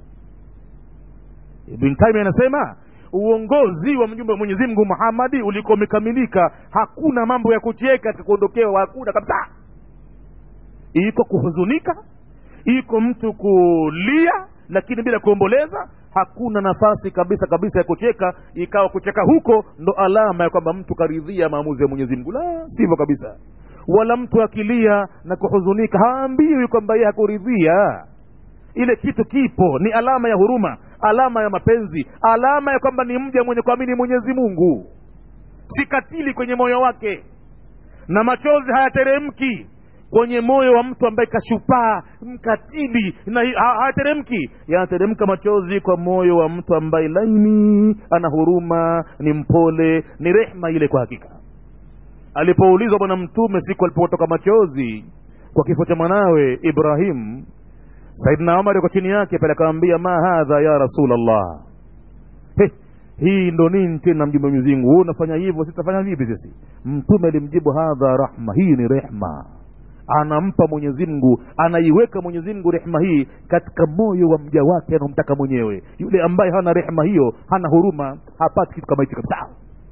ibn taimi anasema uongozi wa mjumbe wa mwenyezi mungu muhammadi ulikuwa umekamilika hakuna mambo ya kucheka katika kuondokewa hakuna kabisa iko kuhuzunika iko mtu kulia lakini bila kuomboleza hakuna nafasi kabisa kabisa ya kucheka ikawa kucheka huko ndo alama ya kwamba mtu karidhia maamuzi ya mwenyezi mungu la sivyo kabisa wala mtu akilia na kuhuzunika haambiwi kwamba yeye hakuridhia ile kitu kipo ni alama ya huruma alama ya mapenzi alama ya kwamba ni mja mwenye kuamini mwenyezi mungu si katili kwenye moyo wake na machozi hayateremki kwenye moyo wa mtu ambaye kashupaa mkatili na ha- hayateremki yanateremka machozi kwa moyo wa mtu ambaye laini ana huruma ni mpole ni rehma ile kwa hakika alipoulizwa bwana mtume siku alipotoka machozi kwa kifo cha mwanawe ibrahim saidna umar yuko chini yake pale akamwambia ma hadha ya rasulllah He, hii ndo nini tena mjumbe wa mwenyezi mungu wewe unafanya hivyo sitafanya vipi sisi mtume alimjibu hadha rahma hii ni rehma anampa mwenyezi mungu anaiweka mwenyezi mungu rehma hii katika moyo wa mja wake anaomtaka mwenyewe yule ambaye hana rehma hiyo hana huruma hapati kitu kama hichi kabisa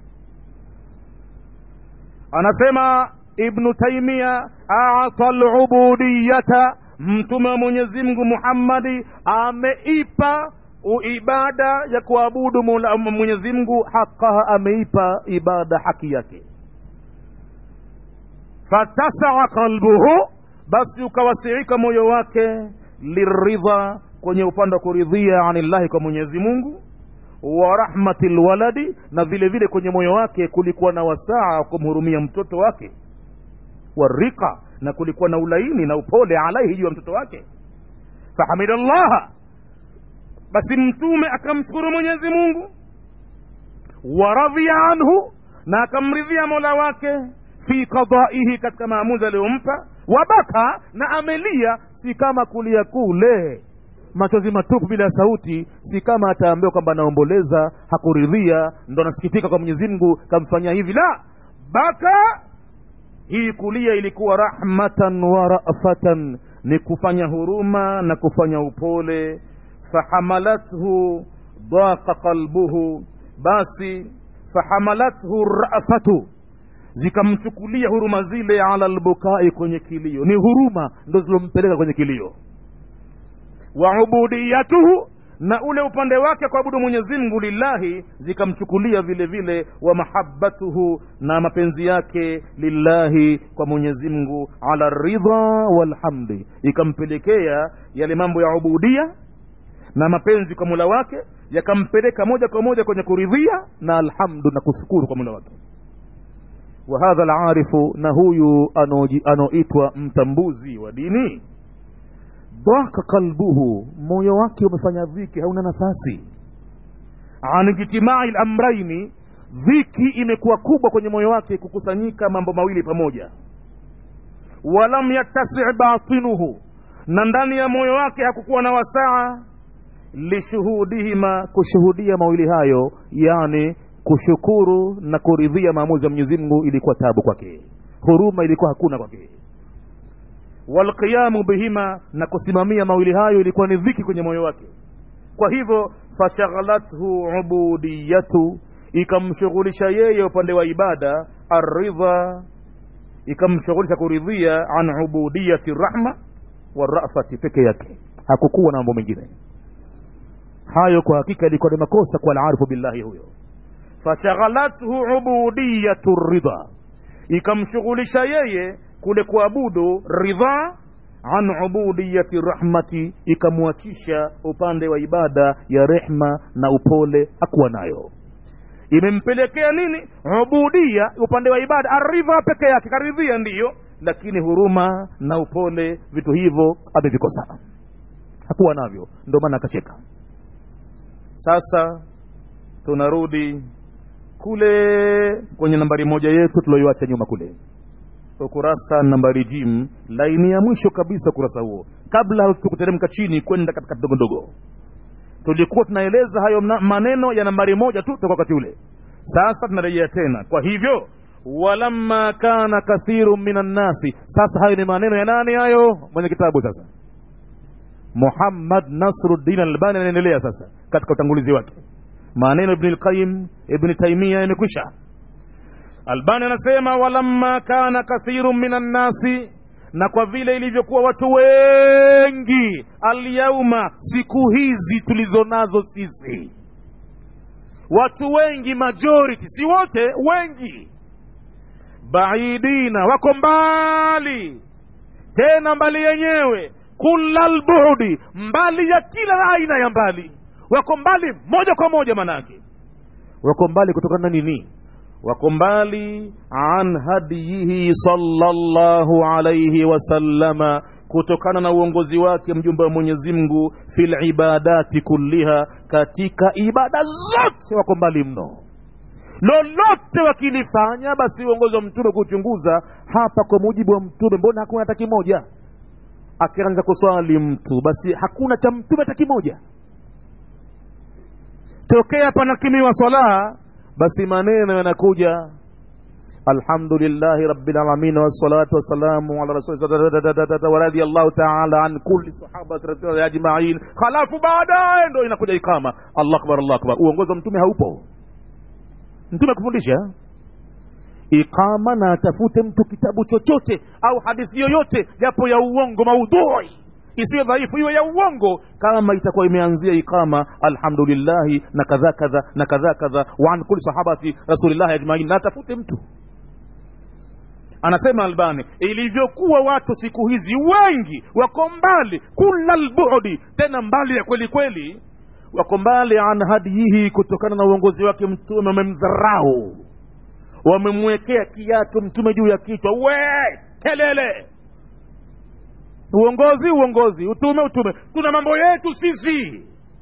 anasema ibnu taimia ata lubudiyata mtume wa mwenyezi mungu muhammadi ameipa ibada ya kuabudu Mola- mwenyezi mungu haqaha ameipa ibada haki yake fatasaa qalbuhu basi ukawasiika moyo wake liridha kwenye upande wa kuridhia anillahi kwa mwenyezi mungu wa rahmati lwaladi na vile vile kwenye moyo wake kulikuwa na wasaa wa kumhurumia mtoto wake warika na kulikuwa na ulaini na upole alaihi juu ya mtoto wake fahamida llaha basi mtume akamshukuru mwenyezi mungu waradhia anhu na akamridhia mola wake fi qadaihi katika maamuzi aliyompa wabaka na amelia si kama kulia kule machozi matupu bila ya sauti si kama ataambiwa kwamba anaomboleza hakuridhia ndo anasikitika kwa mwenyezi mungu kamfanyia hivi la baka hii kulia ilikuwa rahmatan wa rafatan ni kufanya huruma na kufanya upole fahamalathu daqa qalbuhu basi fahamalathu rafatu zikamchukulia huruma zile ala lbukai kwenye kilio ni huruma ndo zilompeleka kwenye kilio wa ubudiyatuhu na ule upande wake kuabudu mwenyezi mungu lillahi zikamchukulia vile vile wa mahabbatuhu na mapenzi yake lillahi kwa mwenyezi mungu ala ridha walhamdi ikampelekea yale mambo ya ubudia na mapenzi kwa mula wake yakampeleka moja kwa moja kwenye kuridhia na alhamdu na kushukuru kwa mula wake wa hadha alarifu na huyu anoji- anoitwa mtambuzi wa dini dhaka qalbuhu moyo wake umefanya dhiki hauna nafasi an ijtimai lamraini dhiki imekuwa kubwa kwenye moyo wake kukusanyika mambo mawili pamoja walam yattasi batinuhu na ndani ya moyo wake hakukuwa na wasaa lishuhudihima kushuhudia mawili hayo yani kushukuru na kuridhia maamuzi ya mwenyezi mungu ilikuwa tabu kwake huruma ilikuwa hakuna kwake walqiyamu bihima na kusimamia mawili hayo ilikuwa ni dhiki kwenye moyo wake kwa hivyo fashaghalathu ubudiyatu ikamshughulisha yeye upande wa ibada aridha ikamshughulisha kuridhia an ubudiyati rahma warafati peke yake hakukuwa na mambo mengine hayo kwa hakika ilikuwa ni makosa kwa alarifu billahi huyo fashaghalathu ubudiyatu ridha ikamshughulisha yeye kule kuabudu ridha an ubudiyati rahmati ikamwachisha upande wa ibada ya rehma na upole hakuwa nayo imempelekea nini ubudia upande wa ibada aridha peke yake karidhia ndiyo lakini huruma na upole vitu hivyo amevikosa hakuwa navyo ndio maana akacheka sasa tunarudi kule kwenye nambari moja yetu tulioiacha nyuma kule ukurasa nambari jim laini ya mwisho kabisa ukurasa huo kabla tukuteremka chini kwenda katika ndogo ndogo tulikuwa tunaeleza hayo mna- maneno ya nambari moja tu toka wakati ule sasa tunarejea tena kwa hivyo walamma kana kathiru min annasi sasa hayo ni maneno ya nani hayo mwenye kitabu sasa muhammad nasruddin albani anaendelea sasa katika utangulizi wake maneno ibni lqayim ibni taimia yamekwisha albani anasema walamma kana kathiru min annasi na kwa vile ilivyokuwa watu wengi alyauma siku hizi tulizo nazo sisi watu wengi majority si wote wengi baidina wako mbali tena mbali yenyewe kula lbudi mbali ya kila aina ya mbali wako mbali moja kwa moja manake wako mbali kutokana na nini wako mbali an hadiyihi sallallahu alaihi wasallama kutokana na uongozi wake mjumbe wa mwenyezi mungu fil ibadati kulliha katika ibada zote wako mbali mno lolote wakilifanya basi uongozi wa mtume kuchunguza hapa kwa mujibu wa mtume mbona hakuna hata kimoja akianza kuswali mtu basi hakuna cha mtume hata kimoja tokea panakimiwa swala basi maneno yanakuja alhamdulillahi rabbil alamin wassalatu wassalamu ala rasulillah wa radiyallahu ta'ala an kulli sahabati radhiyallahu ajma'in halafu baadaye ndo inakuja ikama allah akbar allah akbar uongozi wa mtume haupo mtume kufundisha iqama na atafute mtu kitabu chochote au hadithi yoyote japo ya uongo maudhui isiyo dhaifu iwe ya uongo kama itakuwa imeanzia iqama alhamdulillahi na kadha kadha na kadha kadha wa an kulli sahabati rasulillahi ajmain na atafute mtu anasema albani ilivyokuwa watu siku hizi wengi wako mbali kula lbudi tena mbali ya kweli kweli wako mbali an hadiyihi kutokana na uongozi wake mtume wamemdharau wamemwekea kiatu mtume juu ya kichwa we kelele uongozi uongozi utume utume tuna mambo yetu sisi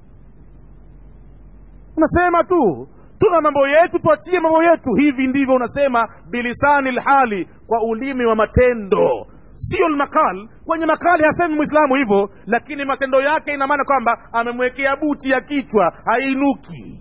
unasema tu tuna mambo yetu tuachie mambo yetu hivi ndivyo unasema bilisani lhali kwa ulimi wa matendo sio lmakal kwenye makali hasemi mwislamu hivyo lakini matendo yake ina maana kwamba amemwekea buti ya kichwa hainuki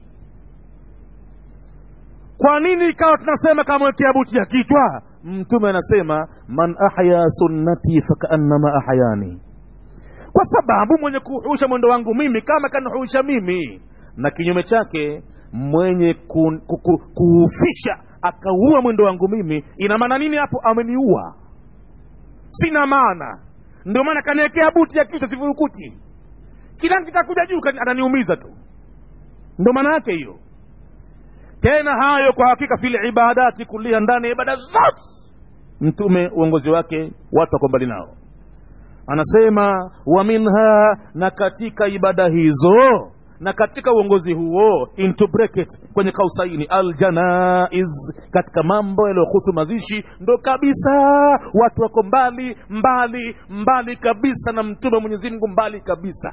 kwa nini ikawa tunasema kamwekea buti ya kichwa mtume anasema man ahya sunnati fakaannama ahyani kwa sababu mwenye kuhuisha mwendo wangu mimi kama kanihuisha mimi na kinyume chake mwenye ku, ku, ku, kuhufisha akaua mwendo wangu mimi ina maana nini hapo ameniua sina maana ndio maana kaniwekea buti ya kichwa sivurukuti kila kitakuja juu kani- ananiumiza tu ndio maana yake hiyo tena hayo kwa hakika fil ibadati kulia ndani ya ibada zote mtume uongozi wake watu wako mbali nao anasema wa minha na katika ibada hizo na katika uongozi huo into bracket kwenye kausaini aljanaiz katika mambo yaliyohusu mazishi ndo kabisa watu wako mbali mbali mbali kabisa na mtume wa mwenyezi mungu mbali kabisa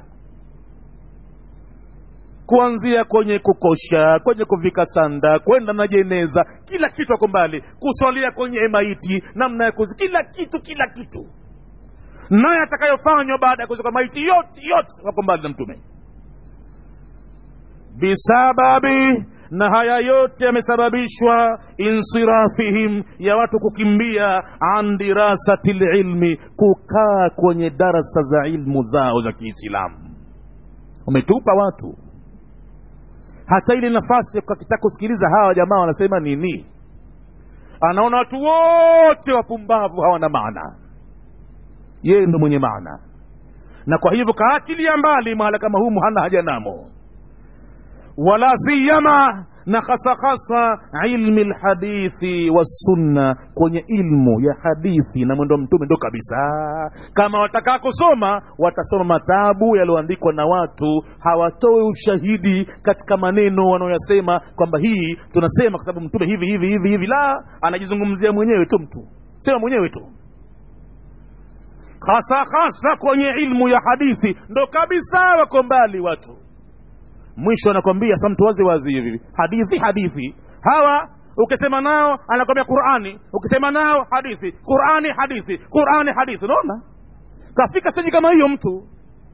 kuanzia kwenye kukosha kwenye kuvika sanda kwenda na jeneza kila kitu ako mbali kuswalia kwenye maiti namna ya kuzi kila kitu kila kitu naye atakayofanywa baada ya kuzika maiti yote yote wako mbali na mtume bisababi na haya yote yamesababishwa insirafihim ya watu kukimbia an dirasati lilmi kukaa kwenye darasa za ilmu zao za kiislamu umetupa watu hata ile nafasi kakitaka kusikiliza hawa jamaa wanasema nini anaona watu wote wapumbavu hawana maana yeye ndo mwenye maana na kwa hivyo kaachilia mbali mahala kama humu hana haja namo wala siyama na hasa hasa ilmi lhadithi wassunna kwenye ilmu ya hadithi na mwendo wa mtume ndo kabisa kama watakaa kusoma watasoma matabu yaliyoandikwa na watu hawatoe ushahidi katika maneno wanaoyasema kwamba hii tunasema kwa sababu mtume hivi hivi hivi hivi la anajizungumzia mwenyewe tu mtu sema mwenyewe tu hasa hasa kwenye ilmu ya hadithi ndo kabisa wako mbali watu mwisho anakwambia sa mtu wazi wazi hivi hadithi hadithi hawa ukisema nao anakwambia qurani ukisema nao hadithi qurani hadithi qurani hadithi unaona kafika seji kama hiyo mtu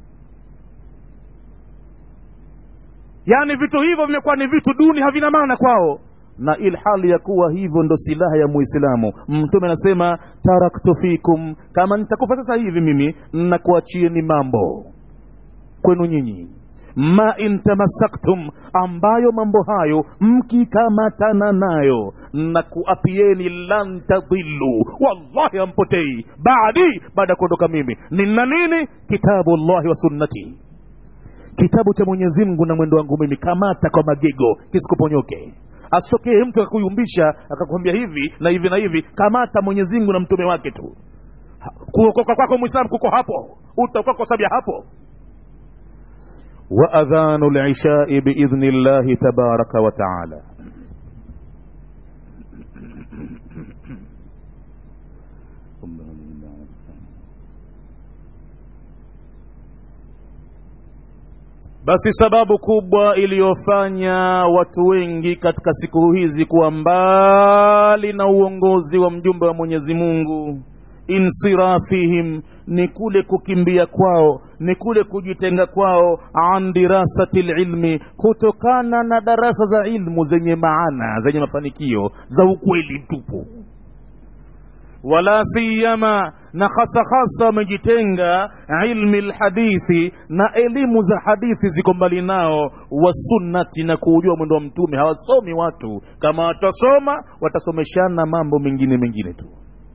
yaani vitu hivyo vimekuwa ni vitu duni havina maana kwao na ilhali ya kuwa hivyo ndo silaha ya muislamu mtume anasema taraktu fikum kama nitakufa sasa hivi mimi nakuachieni mambo kwenu nyinyi ma in tamassaktum ambayo mambo hayo mkikamatana nayo na kuapieni lan tadhillu wallahi hampotei baadi baada ya kuondoka mimi nina nini kitabu llahi wa sunnati kitabu cha mwenyezi mungu na mwendo wangu mimi kamata kwa magego kisikuponyoke asitokee mtu akakuyumbisha akakwambia hivi na hivi na hivi kamata mwenyezi mungu na mtume wake tu kuokoka kwako mwislamu kuko hapo utakuwa kwa sababu ya hapo وأذان العشاء بإذن الله تبارك وتعالى basi sababu kubwa iliyofanya watu wengi katika siku hizi kuwa mbali na uongozi wa mjumbe wa mwenyezi mungu insirafihim ni kule kukimbia kwao ni kule kujitenga kwao an dirasati lilmi kutokana na darasa za ilmu zenye maana zenye mafanikio za ukweli mtupu wala siyama na hasa hasa wamejitenga ilmi lhadithi na elimu za hadithi ziko mbali nao wasunnati na kuujua mwendo wa mtume hawasomi watu kama watasoma watasomeshana mambo mengine mengine tu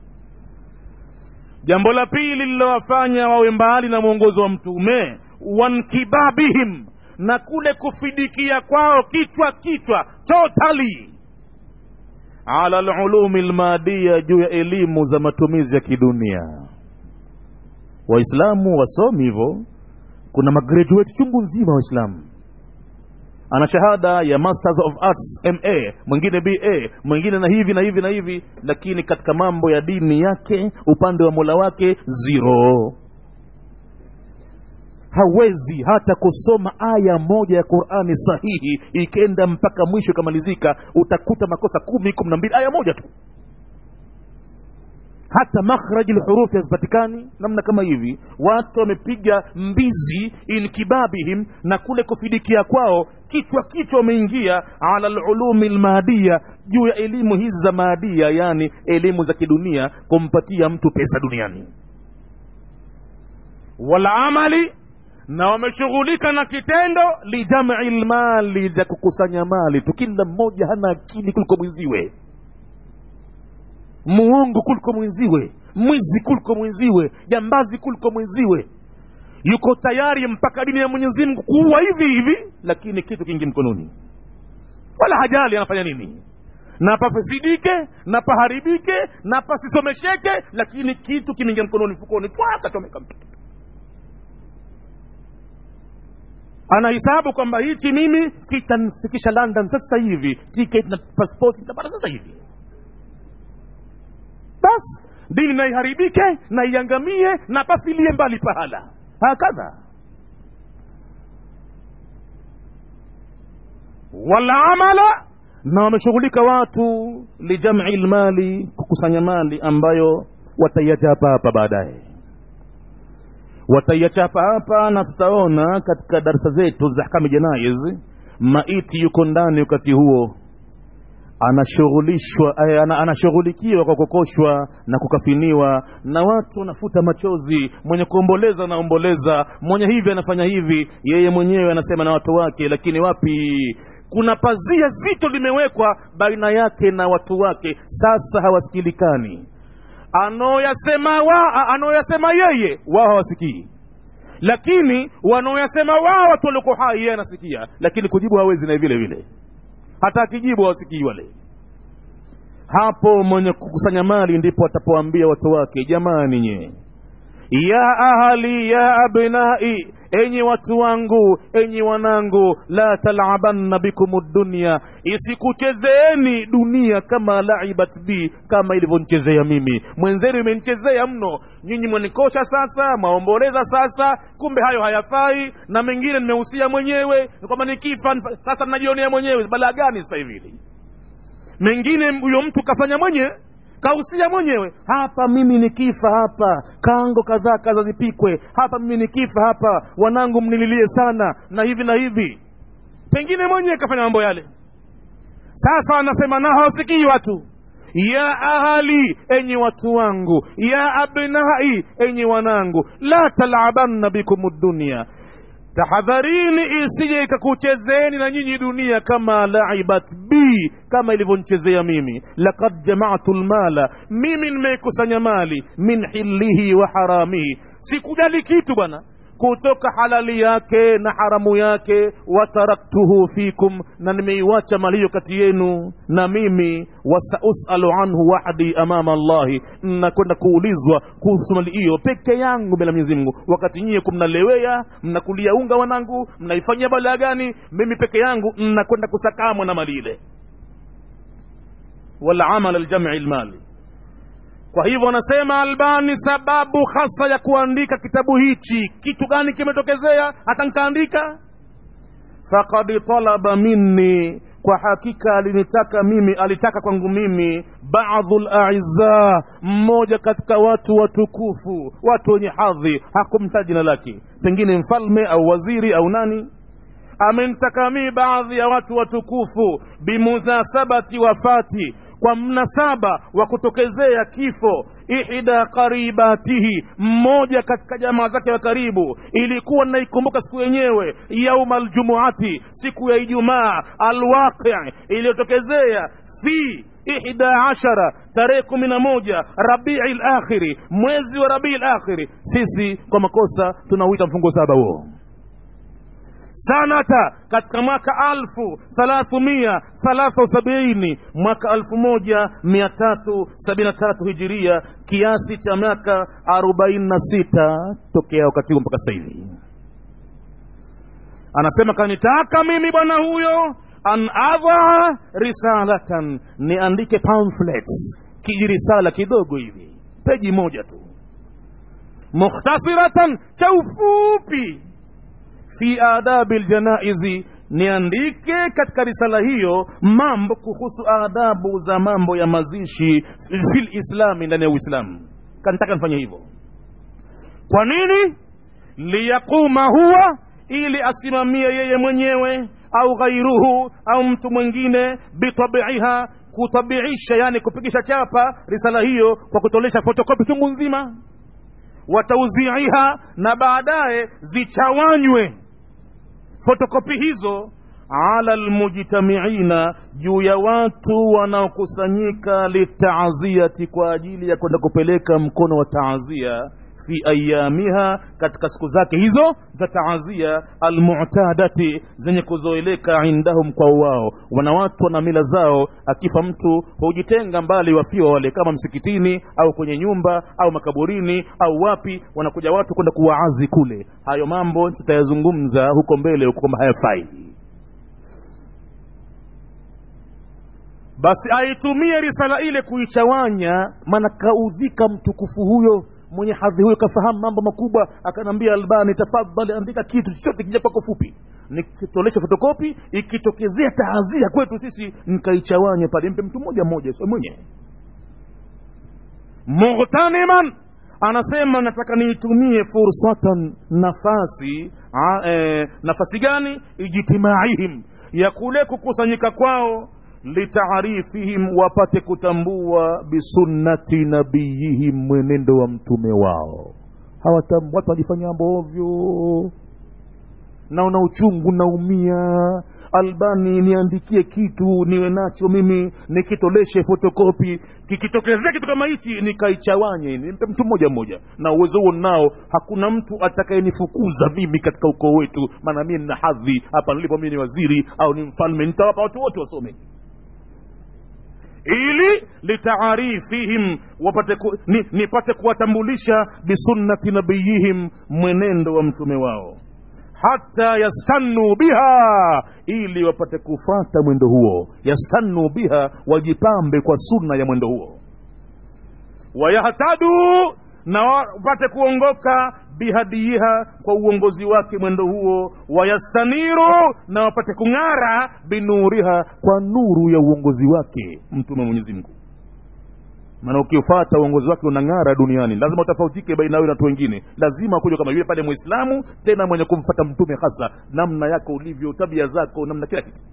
jambo la pili lililowafanya wawe mbali na mwongozo wa mtume wankibabihim na kule kufidikia kwao kichwa kichwa totally ala lulumi lmadia juu ya elimu za matumizi ya kidunia waislamu wasomi hivyo kuna magraduate chungu nzima waislamu ana shahada ya masters of arts ma mwingine ba mwingine na hivi na hivi na hivi lakini katika mambo ya dini yake upande wa mola wake zero hawezi hata kusoma aya moja ya qurani sahihi ikenda mpaka mwisho ikamalizika utakuta makosa kumi kumi na mbili aya moja tu hata makhraji lhurufi hazipatikani namna kama hivi watu wamepiga mbizi inkibabihim na kule kufidikia kwao kichwa kichwa wameingia ala lulumi lmaadia juu ya elimu hizi za maadia yani elimu za kidunia kumpatia mtu pesa duniani walamali na wameshughulika na kitendo lijamii lmali za kukusanya mali tu kila mmoja hana akili kuliko mwenziwe muongo kuliko mwenziwe mwizi kuliko mwenziwe jambazi kuliko mwenziwe yuko tayari mpaka dini ya mwenyezi mungu kuua hivi hivi lakini kitu kingi mkononi wala hajali anafanya nini na pafisidike na paharibike na pasisomesheke lakini kitu kimeingia mkononi mfukoni twakachomeka mtu anahisabu kwamba hichi mimi kitanifikisha london sasa hivi tiketi na paspoti nitapata sasa hivi basi dini na iharibike na iangamie na pafilie mbali pahala hakadha walaamala na wameshughulika watu lijamii lmali kukusanya mali ambayo wataiachapa hapa baadaye wataiachapa hapa na tutaona katika darsa zetu za ahkami janaiz maiti yuko ndani wakati huo anashughulishwa eh, ana, anashughulikiwa kwa kukoshwa na kukafiniwa na watu wanafuta machozi mwenye kuomboleza anaomboleza mwenye hivi anafanya hivi yeye mwenyewe anasema na watu wake lakini wapi kuna pazia zito limewekwa baina yake na watu wake sasa hawasikilikani anaoyasema wa anaoyasema yeye wao hawasikii lakini wanaoyasema wao watu walioko hai yeye anasikia lakini kujibu hawezi na vile vile hata akijibu hawasikii wale hapo mwenye kukusanya mali ndipo atapoambia watu wake jamani nyee ya ahali ya abnai enyi watu wangu enyi wanangu la talabanna bikum dunya isikuchezeeni dunia kama laibat bi kama ilivyonichezea mimi mwenzenu imenichezea mno nyinyi mwanikosha sasa mwaomboleza sasa kumbe hayo hayafai na mengine nimehusia mwenyewe kwamba nikifa sasa najionea mwenyewe balaa gani sasa hivi mengine huyo mtu kafanya mwenyewe kausia mwenyewe hapa mimi nikifa hapa kango kadhaa kaza zipikwe hapa mimi nikifa hapa wanangu mnililie sana na hivi na hivi pengine mwenyewe kafanya mambo yale sasa anasema na hawasikii watu ya ahali enyi watu wangu ya abnai enyi wanangu la talabanna bikum dunia tahadharini isije ikakuchezeni na nyinyi dunia kama laibat bi kama ilivyonichezea mimi lakad jamatu lmala mimi nimeikusanya mali min hilihi wa haramihi sikujali kitu bwana kutoka halali yake na haramu yake wataraktuhu fikum na nimeiwacha mali hiyo kati yenu na mimi wasausalu anhu wahdi amama allahi nakwenda kuulizwa kuhusu mali hiyo peke yangu mbele ya mwenyezi mungu wakati nyie kumnalewea mnakulia unga wanangu mnaifanyia balaa gani mimi peke yangu nakwenda kusakamwa na mali ile walamal aljamii lmali kwa hivyo anasema albani sababu hasa ya kuandika kitabu hichi kitu gani kimetokezea hata nkaandika fakad talaba minni kwa hakika alinitaka mimi alitaka kwangu mimi baadhu laiza mmoja katika watu watukufu watu wenye hadhi hakumtaja jina lake pengine mfalme au waziri au nani amenitaka mii baadhi ya watu watukufu bimunasabati wafati kwa mnasaba wa kutokezea kifo ihda qaribatihi mmoja katika jamaa zake wa karibu ilikuwa naikumbuka siku yenyewe yauma aljumuati siku ya ijumaa alwaqi iliyotokezea fi ihda ashara tarehe kumi na moja rabii lakhiri mwezi wa rabii lakhiri sisi kwa makosa tunauita mfungo saba huo sanata katika mwaka alfu thalathumia thalatha wasabiini mwaka alfu moja mia tatu sabini na tatu hijiria kiasi cha miaka arobaini na sita tokea wakati huo mpaka sasa hivi anasema kanitaka mimi bwana huyo an adhaa risalatan niandike pamphlets kijirisala kidogo hivi peji moja tu mukhtasiratan cha ufupi fi adabi ljanaizi niandike katika risala hiyo mambo kuhusu adabu za mambo ya mazishi fil islami ndani ya uislamu kanitaka nifanye hivyo kwa nini liyaquma huwa ili asimamie yeye mwenyewe au ghairuhu au mtu mwingine bitabiiha kutabiisha yani kupigisha chapa risala hiyo kwa kutolesha fotokopi chungu nzima watauziiha na baadaye zichawanywe fotokopi hizo ala lmujtamiina juu ya watu wanaokusanyika litaaziyati kwa ajili ya kwenda kupeleka mkono wa taazia fi ayamiha katika siku zake hizo za taazia almutadati zenye kuzoeleka indahum kwa wao wana watu wana mila zao akifa mtu hujitenga mbali wafiwa wale kama msikitini au kwenye nyumba au makaburini au wapi wanakuja watu kwenda kuwaazi kule hayo mambo tutayazungumza huko mbele huko kwamba hayafai basi aitumie risala ile kuichawanya maana kaudhika mtukufu huyo mwenye hadhi huyo kafahamu mambo makubwa akanaambia albani tafadhali andika kitu chochote kija kwako fupi nikitolesha fotokopi ikitokezea taazia kwetu sisi nikaichawanye pale mpe mtu mmoja mmoja sio mwenyewe mughtaniman anasema nataka niitumie fursatan nafasi a, e, nafasi gani ijtimaihim ya kule kukusanyika kwao litaarifihim wapate kutambua bisunnati nabiyihim mwenendo wa mtume wao Hawatam, watu wanajifanya mambo ovyo naona uchungu naumia albani niandikie kitu niwe nacho mimi nikitoleshe fotokopi kikitokezea kitu kama hichi nikaichawanye nimpe mtu mmoja mmoja na uwezo huo nao hakuna mtu atakayenifukuza mimi katika ukoo wetu maana mie nina hadhi hapa nilipo mimi ni waziri au ni mfalme nitawapa watu wote wasome ili litaarifihim wapate ku, ni, nipate kuwatambulisha bisunnati nabiyihim mwenendo wa mtume wao hata yastannu biha ili wapate kufata mwendo huo yastannu biha wajipambe kwa sunna ya mwendo huo wayahtadu na wapate kuongoka bihadiiha kwa uongozi wake mwendo huo wayastaniru na wapate kung'ara binuriha kwa nuru ya uongozi wake mtume wa mwenyezi mungu maana ukiufata uongozi wake unang'ara duniani lazima utofautike baina wewe na watu wengine lazima kuja kama yule pale mwislamu tena mwenye kumfata mtume hasa namna yako ulivyo tabia zako namna kila kitu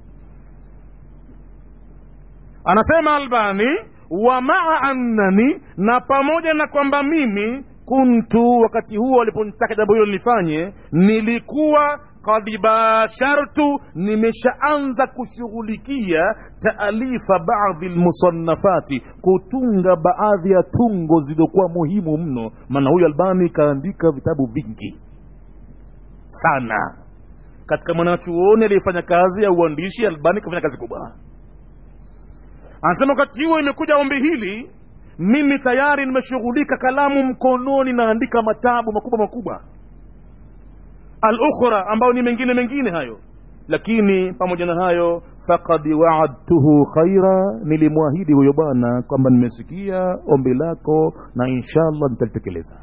anasema albani wa maa annani na pamoja na kwamba mimi kuntu wakati huo waliponitaka jambo hilo nilifanye nilikuwa kad bashartu nimeshaanza kushughulikia taalifa baadhi lmusannafati kutunga baadhi ya tungo zilizokuwa muhimu mno maana huyu albani kaandika vitabu vingi sana katika mwanachuoni aliyefanya kazi ya uandishi albani kafanya kazi kubwa anasema wakati huo imekuja ombi hili mimi tayari nimeshughulika kalamu mkononi naandika matabu makubwa makubwa alukhra ambayo ni mengine mengine hayo lakini pamoja na hayo fakad waadtuhu khaira nilimwahidi huyo bwana kwamba nimesikia ombi lako na inshallah nitalitekeleza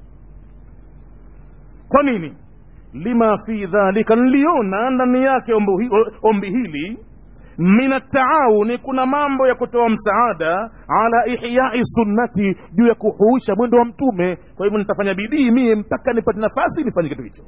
kwa nini lima fi dhalika niliona ndani yake ombi, ombi hili min ataawuni kuna mambo ya kutoa msaada ala ihyai sunnati juu ya kuhuisha mwendo wa mtume kwa hivyo nitafanya bidii mie mpaka nipate nafasi nifanye kitu hicho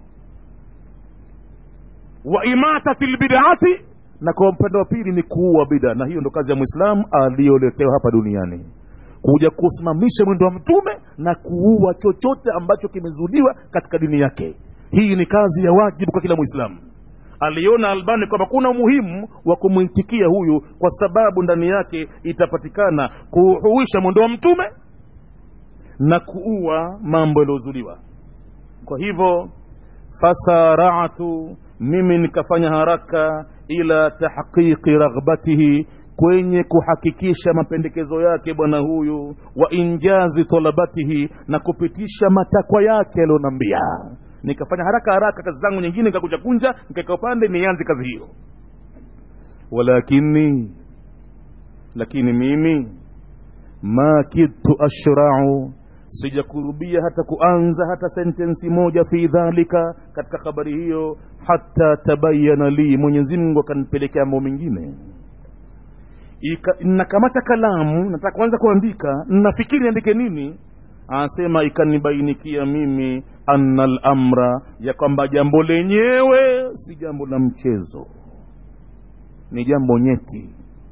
wa imatati lbidati na kwa upande wa pili ni kuua bida na hiyo ndo kazi ya mwislamu aliyoletewa hapa duniani kuja kusimamisha mwendo wa mtume na kuua chochote ambacho kimezuliwa katika dini yake hii ni kazi ya wajibu kwa kila mwislamu aliona albani kwamba kuna umuhimu wa kumwitikia huyu kwa sababu ndani yake itapatikana kuhuisha mwendo wa mtume na kuua mambo yaliyozuliwa kwa hivyo fasaratu mimi nikafanya haraka ila tahqiqi raghbatihi kwenye kuhakikisha mapendekezo yake bwana huyu wa injazi talabatihi na kupitisha matakwa yake alionambia nikafanya haraka haraka kazi zangu nyingine nikakunja kunja nikaeka upande nianze kazi hiyo walakini lakini mimi ma kidtu ashrau sijakurubia hata kuanza hata sentensi moja fi dhalika katika habari hiyo hata tabayana li mwenyezi mungu akanipelekea mambo mengine nakamata kalamu nataka kuanza kuandika nafikiri niandike nini anasema ikanibainikia mimi anna lamra ya kwamba jambo lenyewe si jambo la mchezo ni jambo nyeti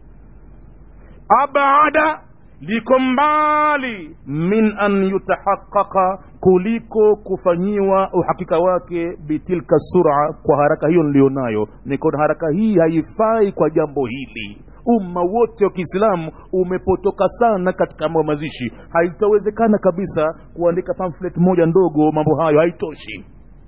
abada liko mbali min an yutahaqaqa kuliko kufanyiwa uhakika wake bitilka sura kwa haraka hiyo nilionayo nikona haraka hii haifai kwa jambo hili umma wote wa kiislamu umepotoka sana katika mambo ya mazishi haitawezekana kabisa kuandika pamphlet moja ndogo mambo hayo haitoshi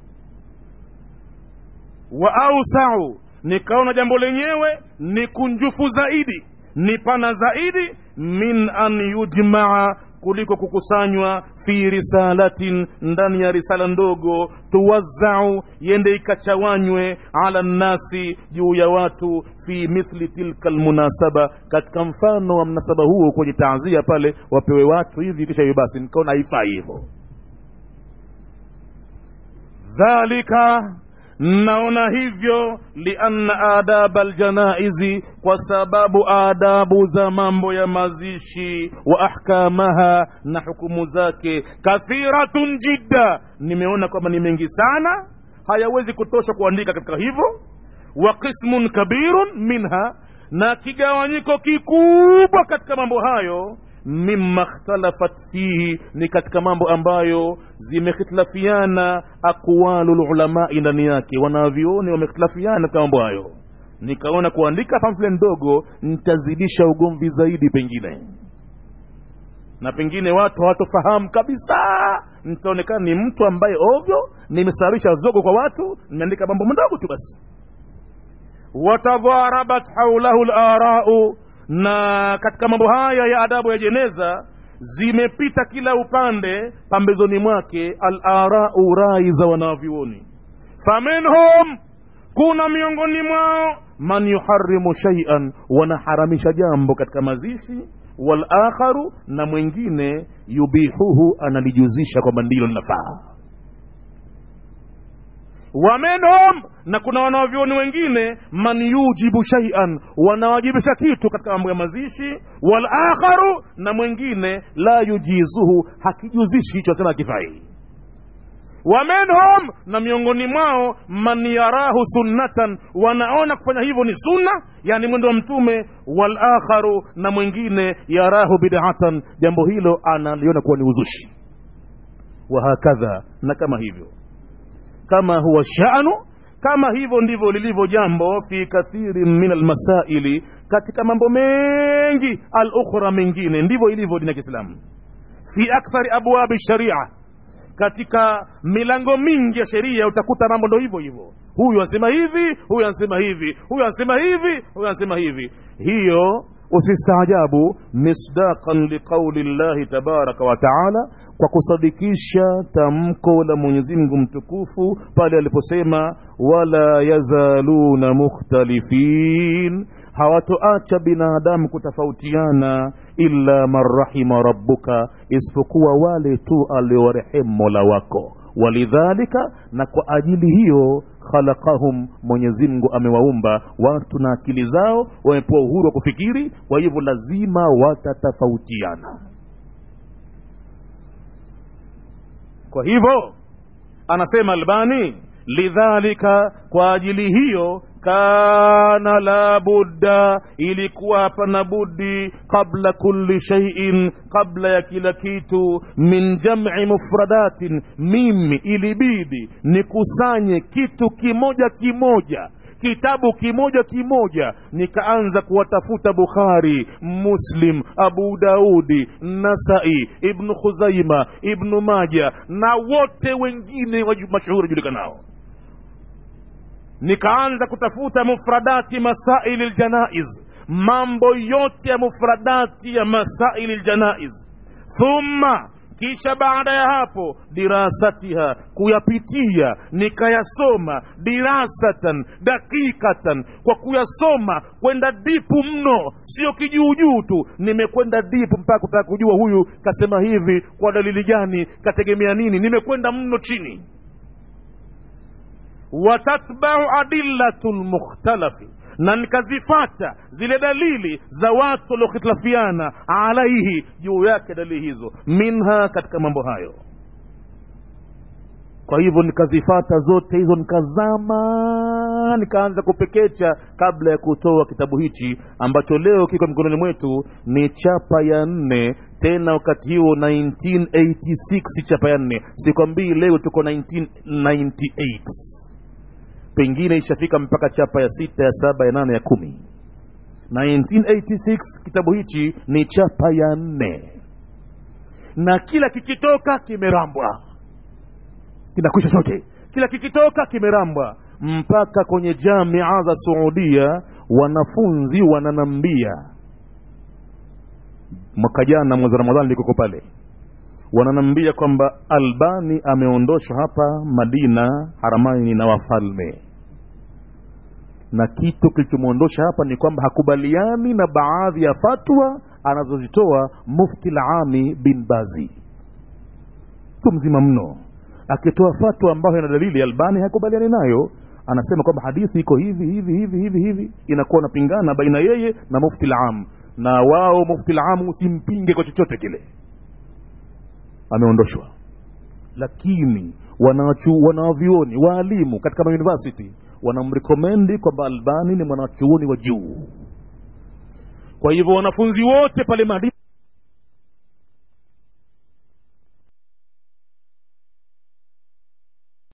wa ausau nikaona jambo lenyewe ni kunjufu zaidi ni pana zaidi min an yujmaa kuliko kukusanywa fi risalatin ndani ya risala ndogo tuwazzau yende ikachawanywe ala nnasi juu ya watu fi mithli tilka lmunasaba katika mfano wa mnasaba huo kwenye taazia pale wapewe watu hivi kisha hiyo basi nikaona haifai hivyo dhalika naona hivyo lianna adaba aljanaizi kwa sababu adabu za mambo ya mazishi wa ahkamaha na hukumu zake kathiratun jidda nimeona kwamba ni mengi sana hayawezi kutosha kuandika katika hivyo wa qismun kabirun minha na kigawanyiko kikubwa katika mambo hayo mima ikhtalafat fihi ni katika mambo ambayo zimekhitilafiana aqwalu lulamai ndani yake wanavyoni wamekhitilafiana katika mambo hayo nikaona kuandika pamfle ndogo nitazidisha ugomvi zaidi pengine na pengine watu hawatofahamu kabisa nitaonekana ni mtu ambaye ovyo nimesarisha zogo kwa watu nimeandika mambo mdogo tu basi watadharabat haulahu larau na katika mambo haya ya adabu ya jeneza zimepita kila upande pambezoni mwake alarau rai za wanavyuoni faminhum kuna miongoni mwao man yuharimu shaian wanaharamisha jambo katika mazishi walakharu na mwingine yubihuhu analijuzisha kwamba ndilo linafaa waminhum na kuna wanavyoni wengine man yujibu shaian wanawajibisha kitu katika mambo ya mazishi walakharu na mwingine la yujizuhu hakijuzishi hicho asema hakifai waminhum na miongoni mwao man yarahu sunnatan wanaona kufanya hivyo ni sunna yani mwendo wa mtume walakharu na mwingine yarahu bidatan jambo hilo analiona kuwa ni uzushi wahakadha na kama hivyo kama huwa shanu kama hivyo ndivyo lilivyo jambo fi kathirin min almasaili katika mambo mengi alukhra mengine ndivyo ilivyo dini ya kiislamu fi akthari abwabi sharia katika milango mingi ya sheria utakuta mambo ndo hivyo hivyo huyu anasema hivi huyu anasema hivi huyu anasema hivi huyu anasema hivi hiyo usistaajabu misdaqan liqauli llahi tabaraka wa taala kwa kusadikisha tamko la mwenyezi mungu mtukufu pale aliposema wala yazaluna mukhtalifin hawatoacha binadamu kutofautiana illa man rahima rabbuka isipokuwa wale tu aliowarehemu mola wako walidhalika na kwa ajili hiyo khalaqahum mwenyezi mungu amewaumba watu na akili zao wamepewa uhuru wa kufikiri kwa hivyo lazima watatofautiana kwa hivyo anasema albani lidhalika kwa ajili hiyo kana la budda ilikuwa hapana budi qabla kulli shaiin qabla ya kila kitu min jami mufradatin mimi ilibidi nikusanye kitu kimoja kimoja kitabu kimoja kimoja nikaanza kuwatafuta bukhari muslim abu daudi nasai ibnu khuzaima ibnu maja na wote wengine mashuhuri julikanao nikaanza kutafuta mufradati masaili ljanaiz mambo yote ya mufradati ya masaili ljanaiz thumma kisha baada ya hapo dirasatiha kuyapitia nikayasoma dirasatan dakikatan kwa kuyasoma kwenda dipu mno sio kijuujuu tu nimekwenda dipu mpaka kutaka kujua huyu kasema hivi kwa dalili gani kategemea nini nimekwenda mno chini watatbau adillatu lmukhtalafi na nikazifata zile dalili za watu waliokhitilafiana alaihi juu yake dalili hizo minha katika mambo hayo kwa hivyo nikazifata zote hizo nikazama nikaanza kupekecha kabla ya kutoa kitabu hichi ambacho leo kiko mikononi mwetu ni chapa ya nne tena wakati huo 1986 chapa ya nne sikwambii leo tuko 1998 pengine ishafika mpaka chapa ya sita ya saba ya nane ya kumi 1986 kitabu hichi ni chapa ya nne na kila kikitoka kimerambwa kinakwisha chote kila kikitoka kimerambwa mpaka kwenye jamia za suudia wanafunzi wananambia mwaka jana mwezi wa ramadhani likoko pale wananambia kwamba albani ameondoshwa hapa madina haramani na wafalme na kitu kilichomwondosha hapa ni kwamba hakubaliani na baadhi ya fatwa anazozitoa mufti lami bin bazi mtu mzima mno akitoa fatwa ambayo ina dalili albani hakubaliani nayo anasema kwamba hadithi iko hivi hivi hivi hivi hivi inakuwa napingana baina yeye na mufti lam na wao mufti lam usimpinge kwa chochote kile ameondoshwa lakini wanavyuoni waalimu katika mauniversity wanamrekomendi kwamba albani ni mwanachuoni wa juu kwa hivyo wanafunzi wote pale madina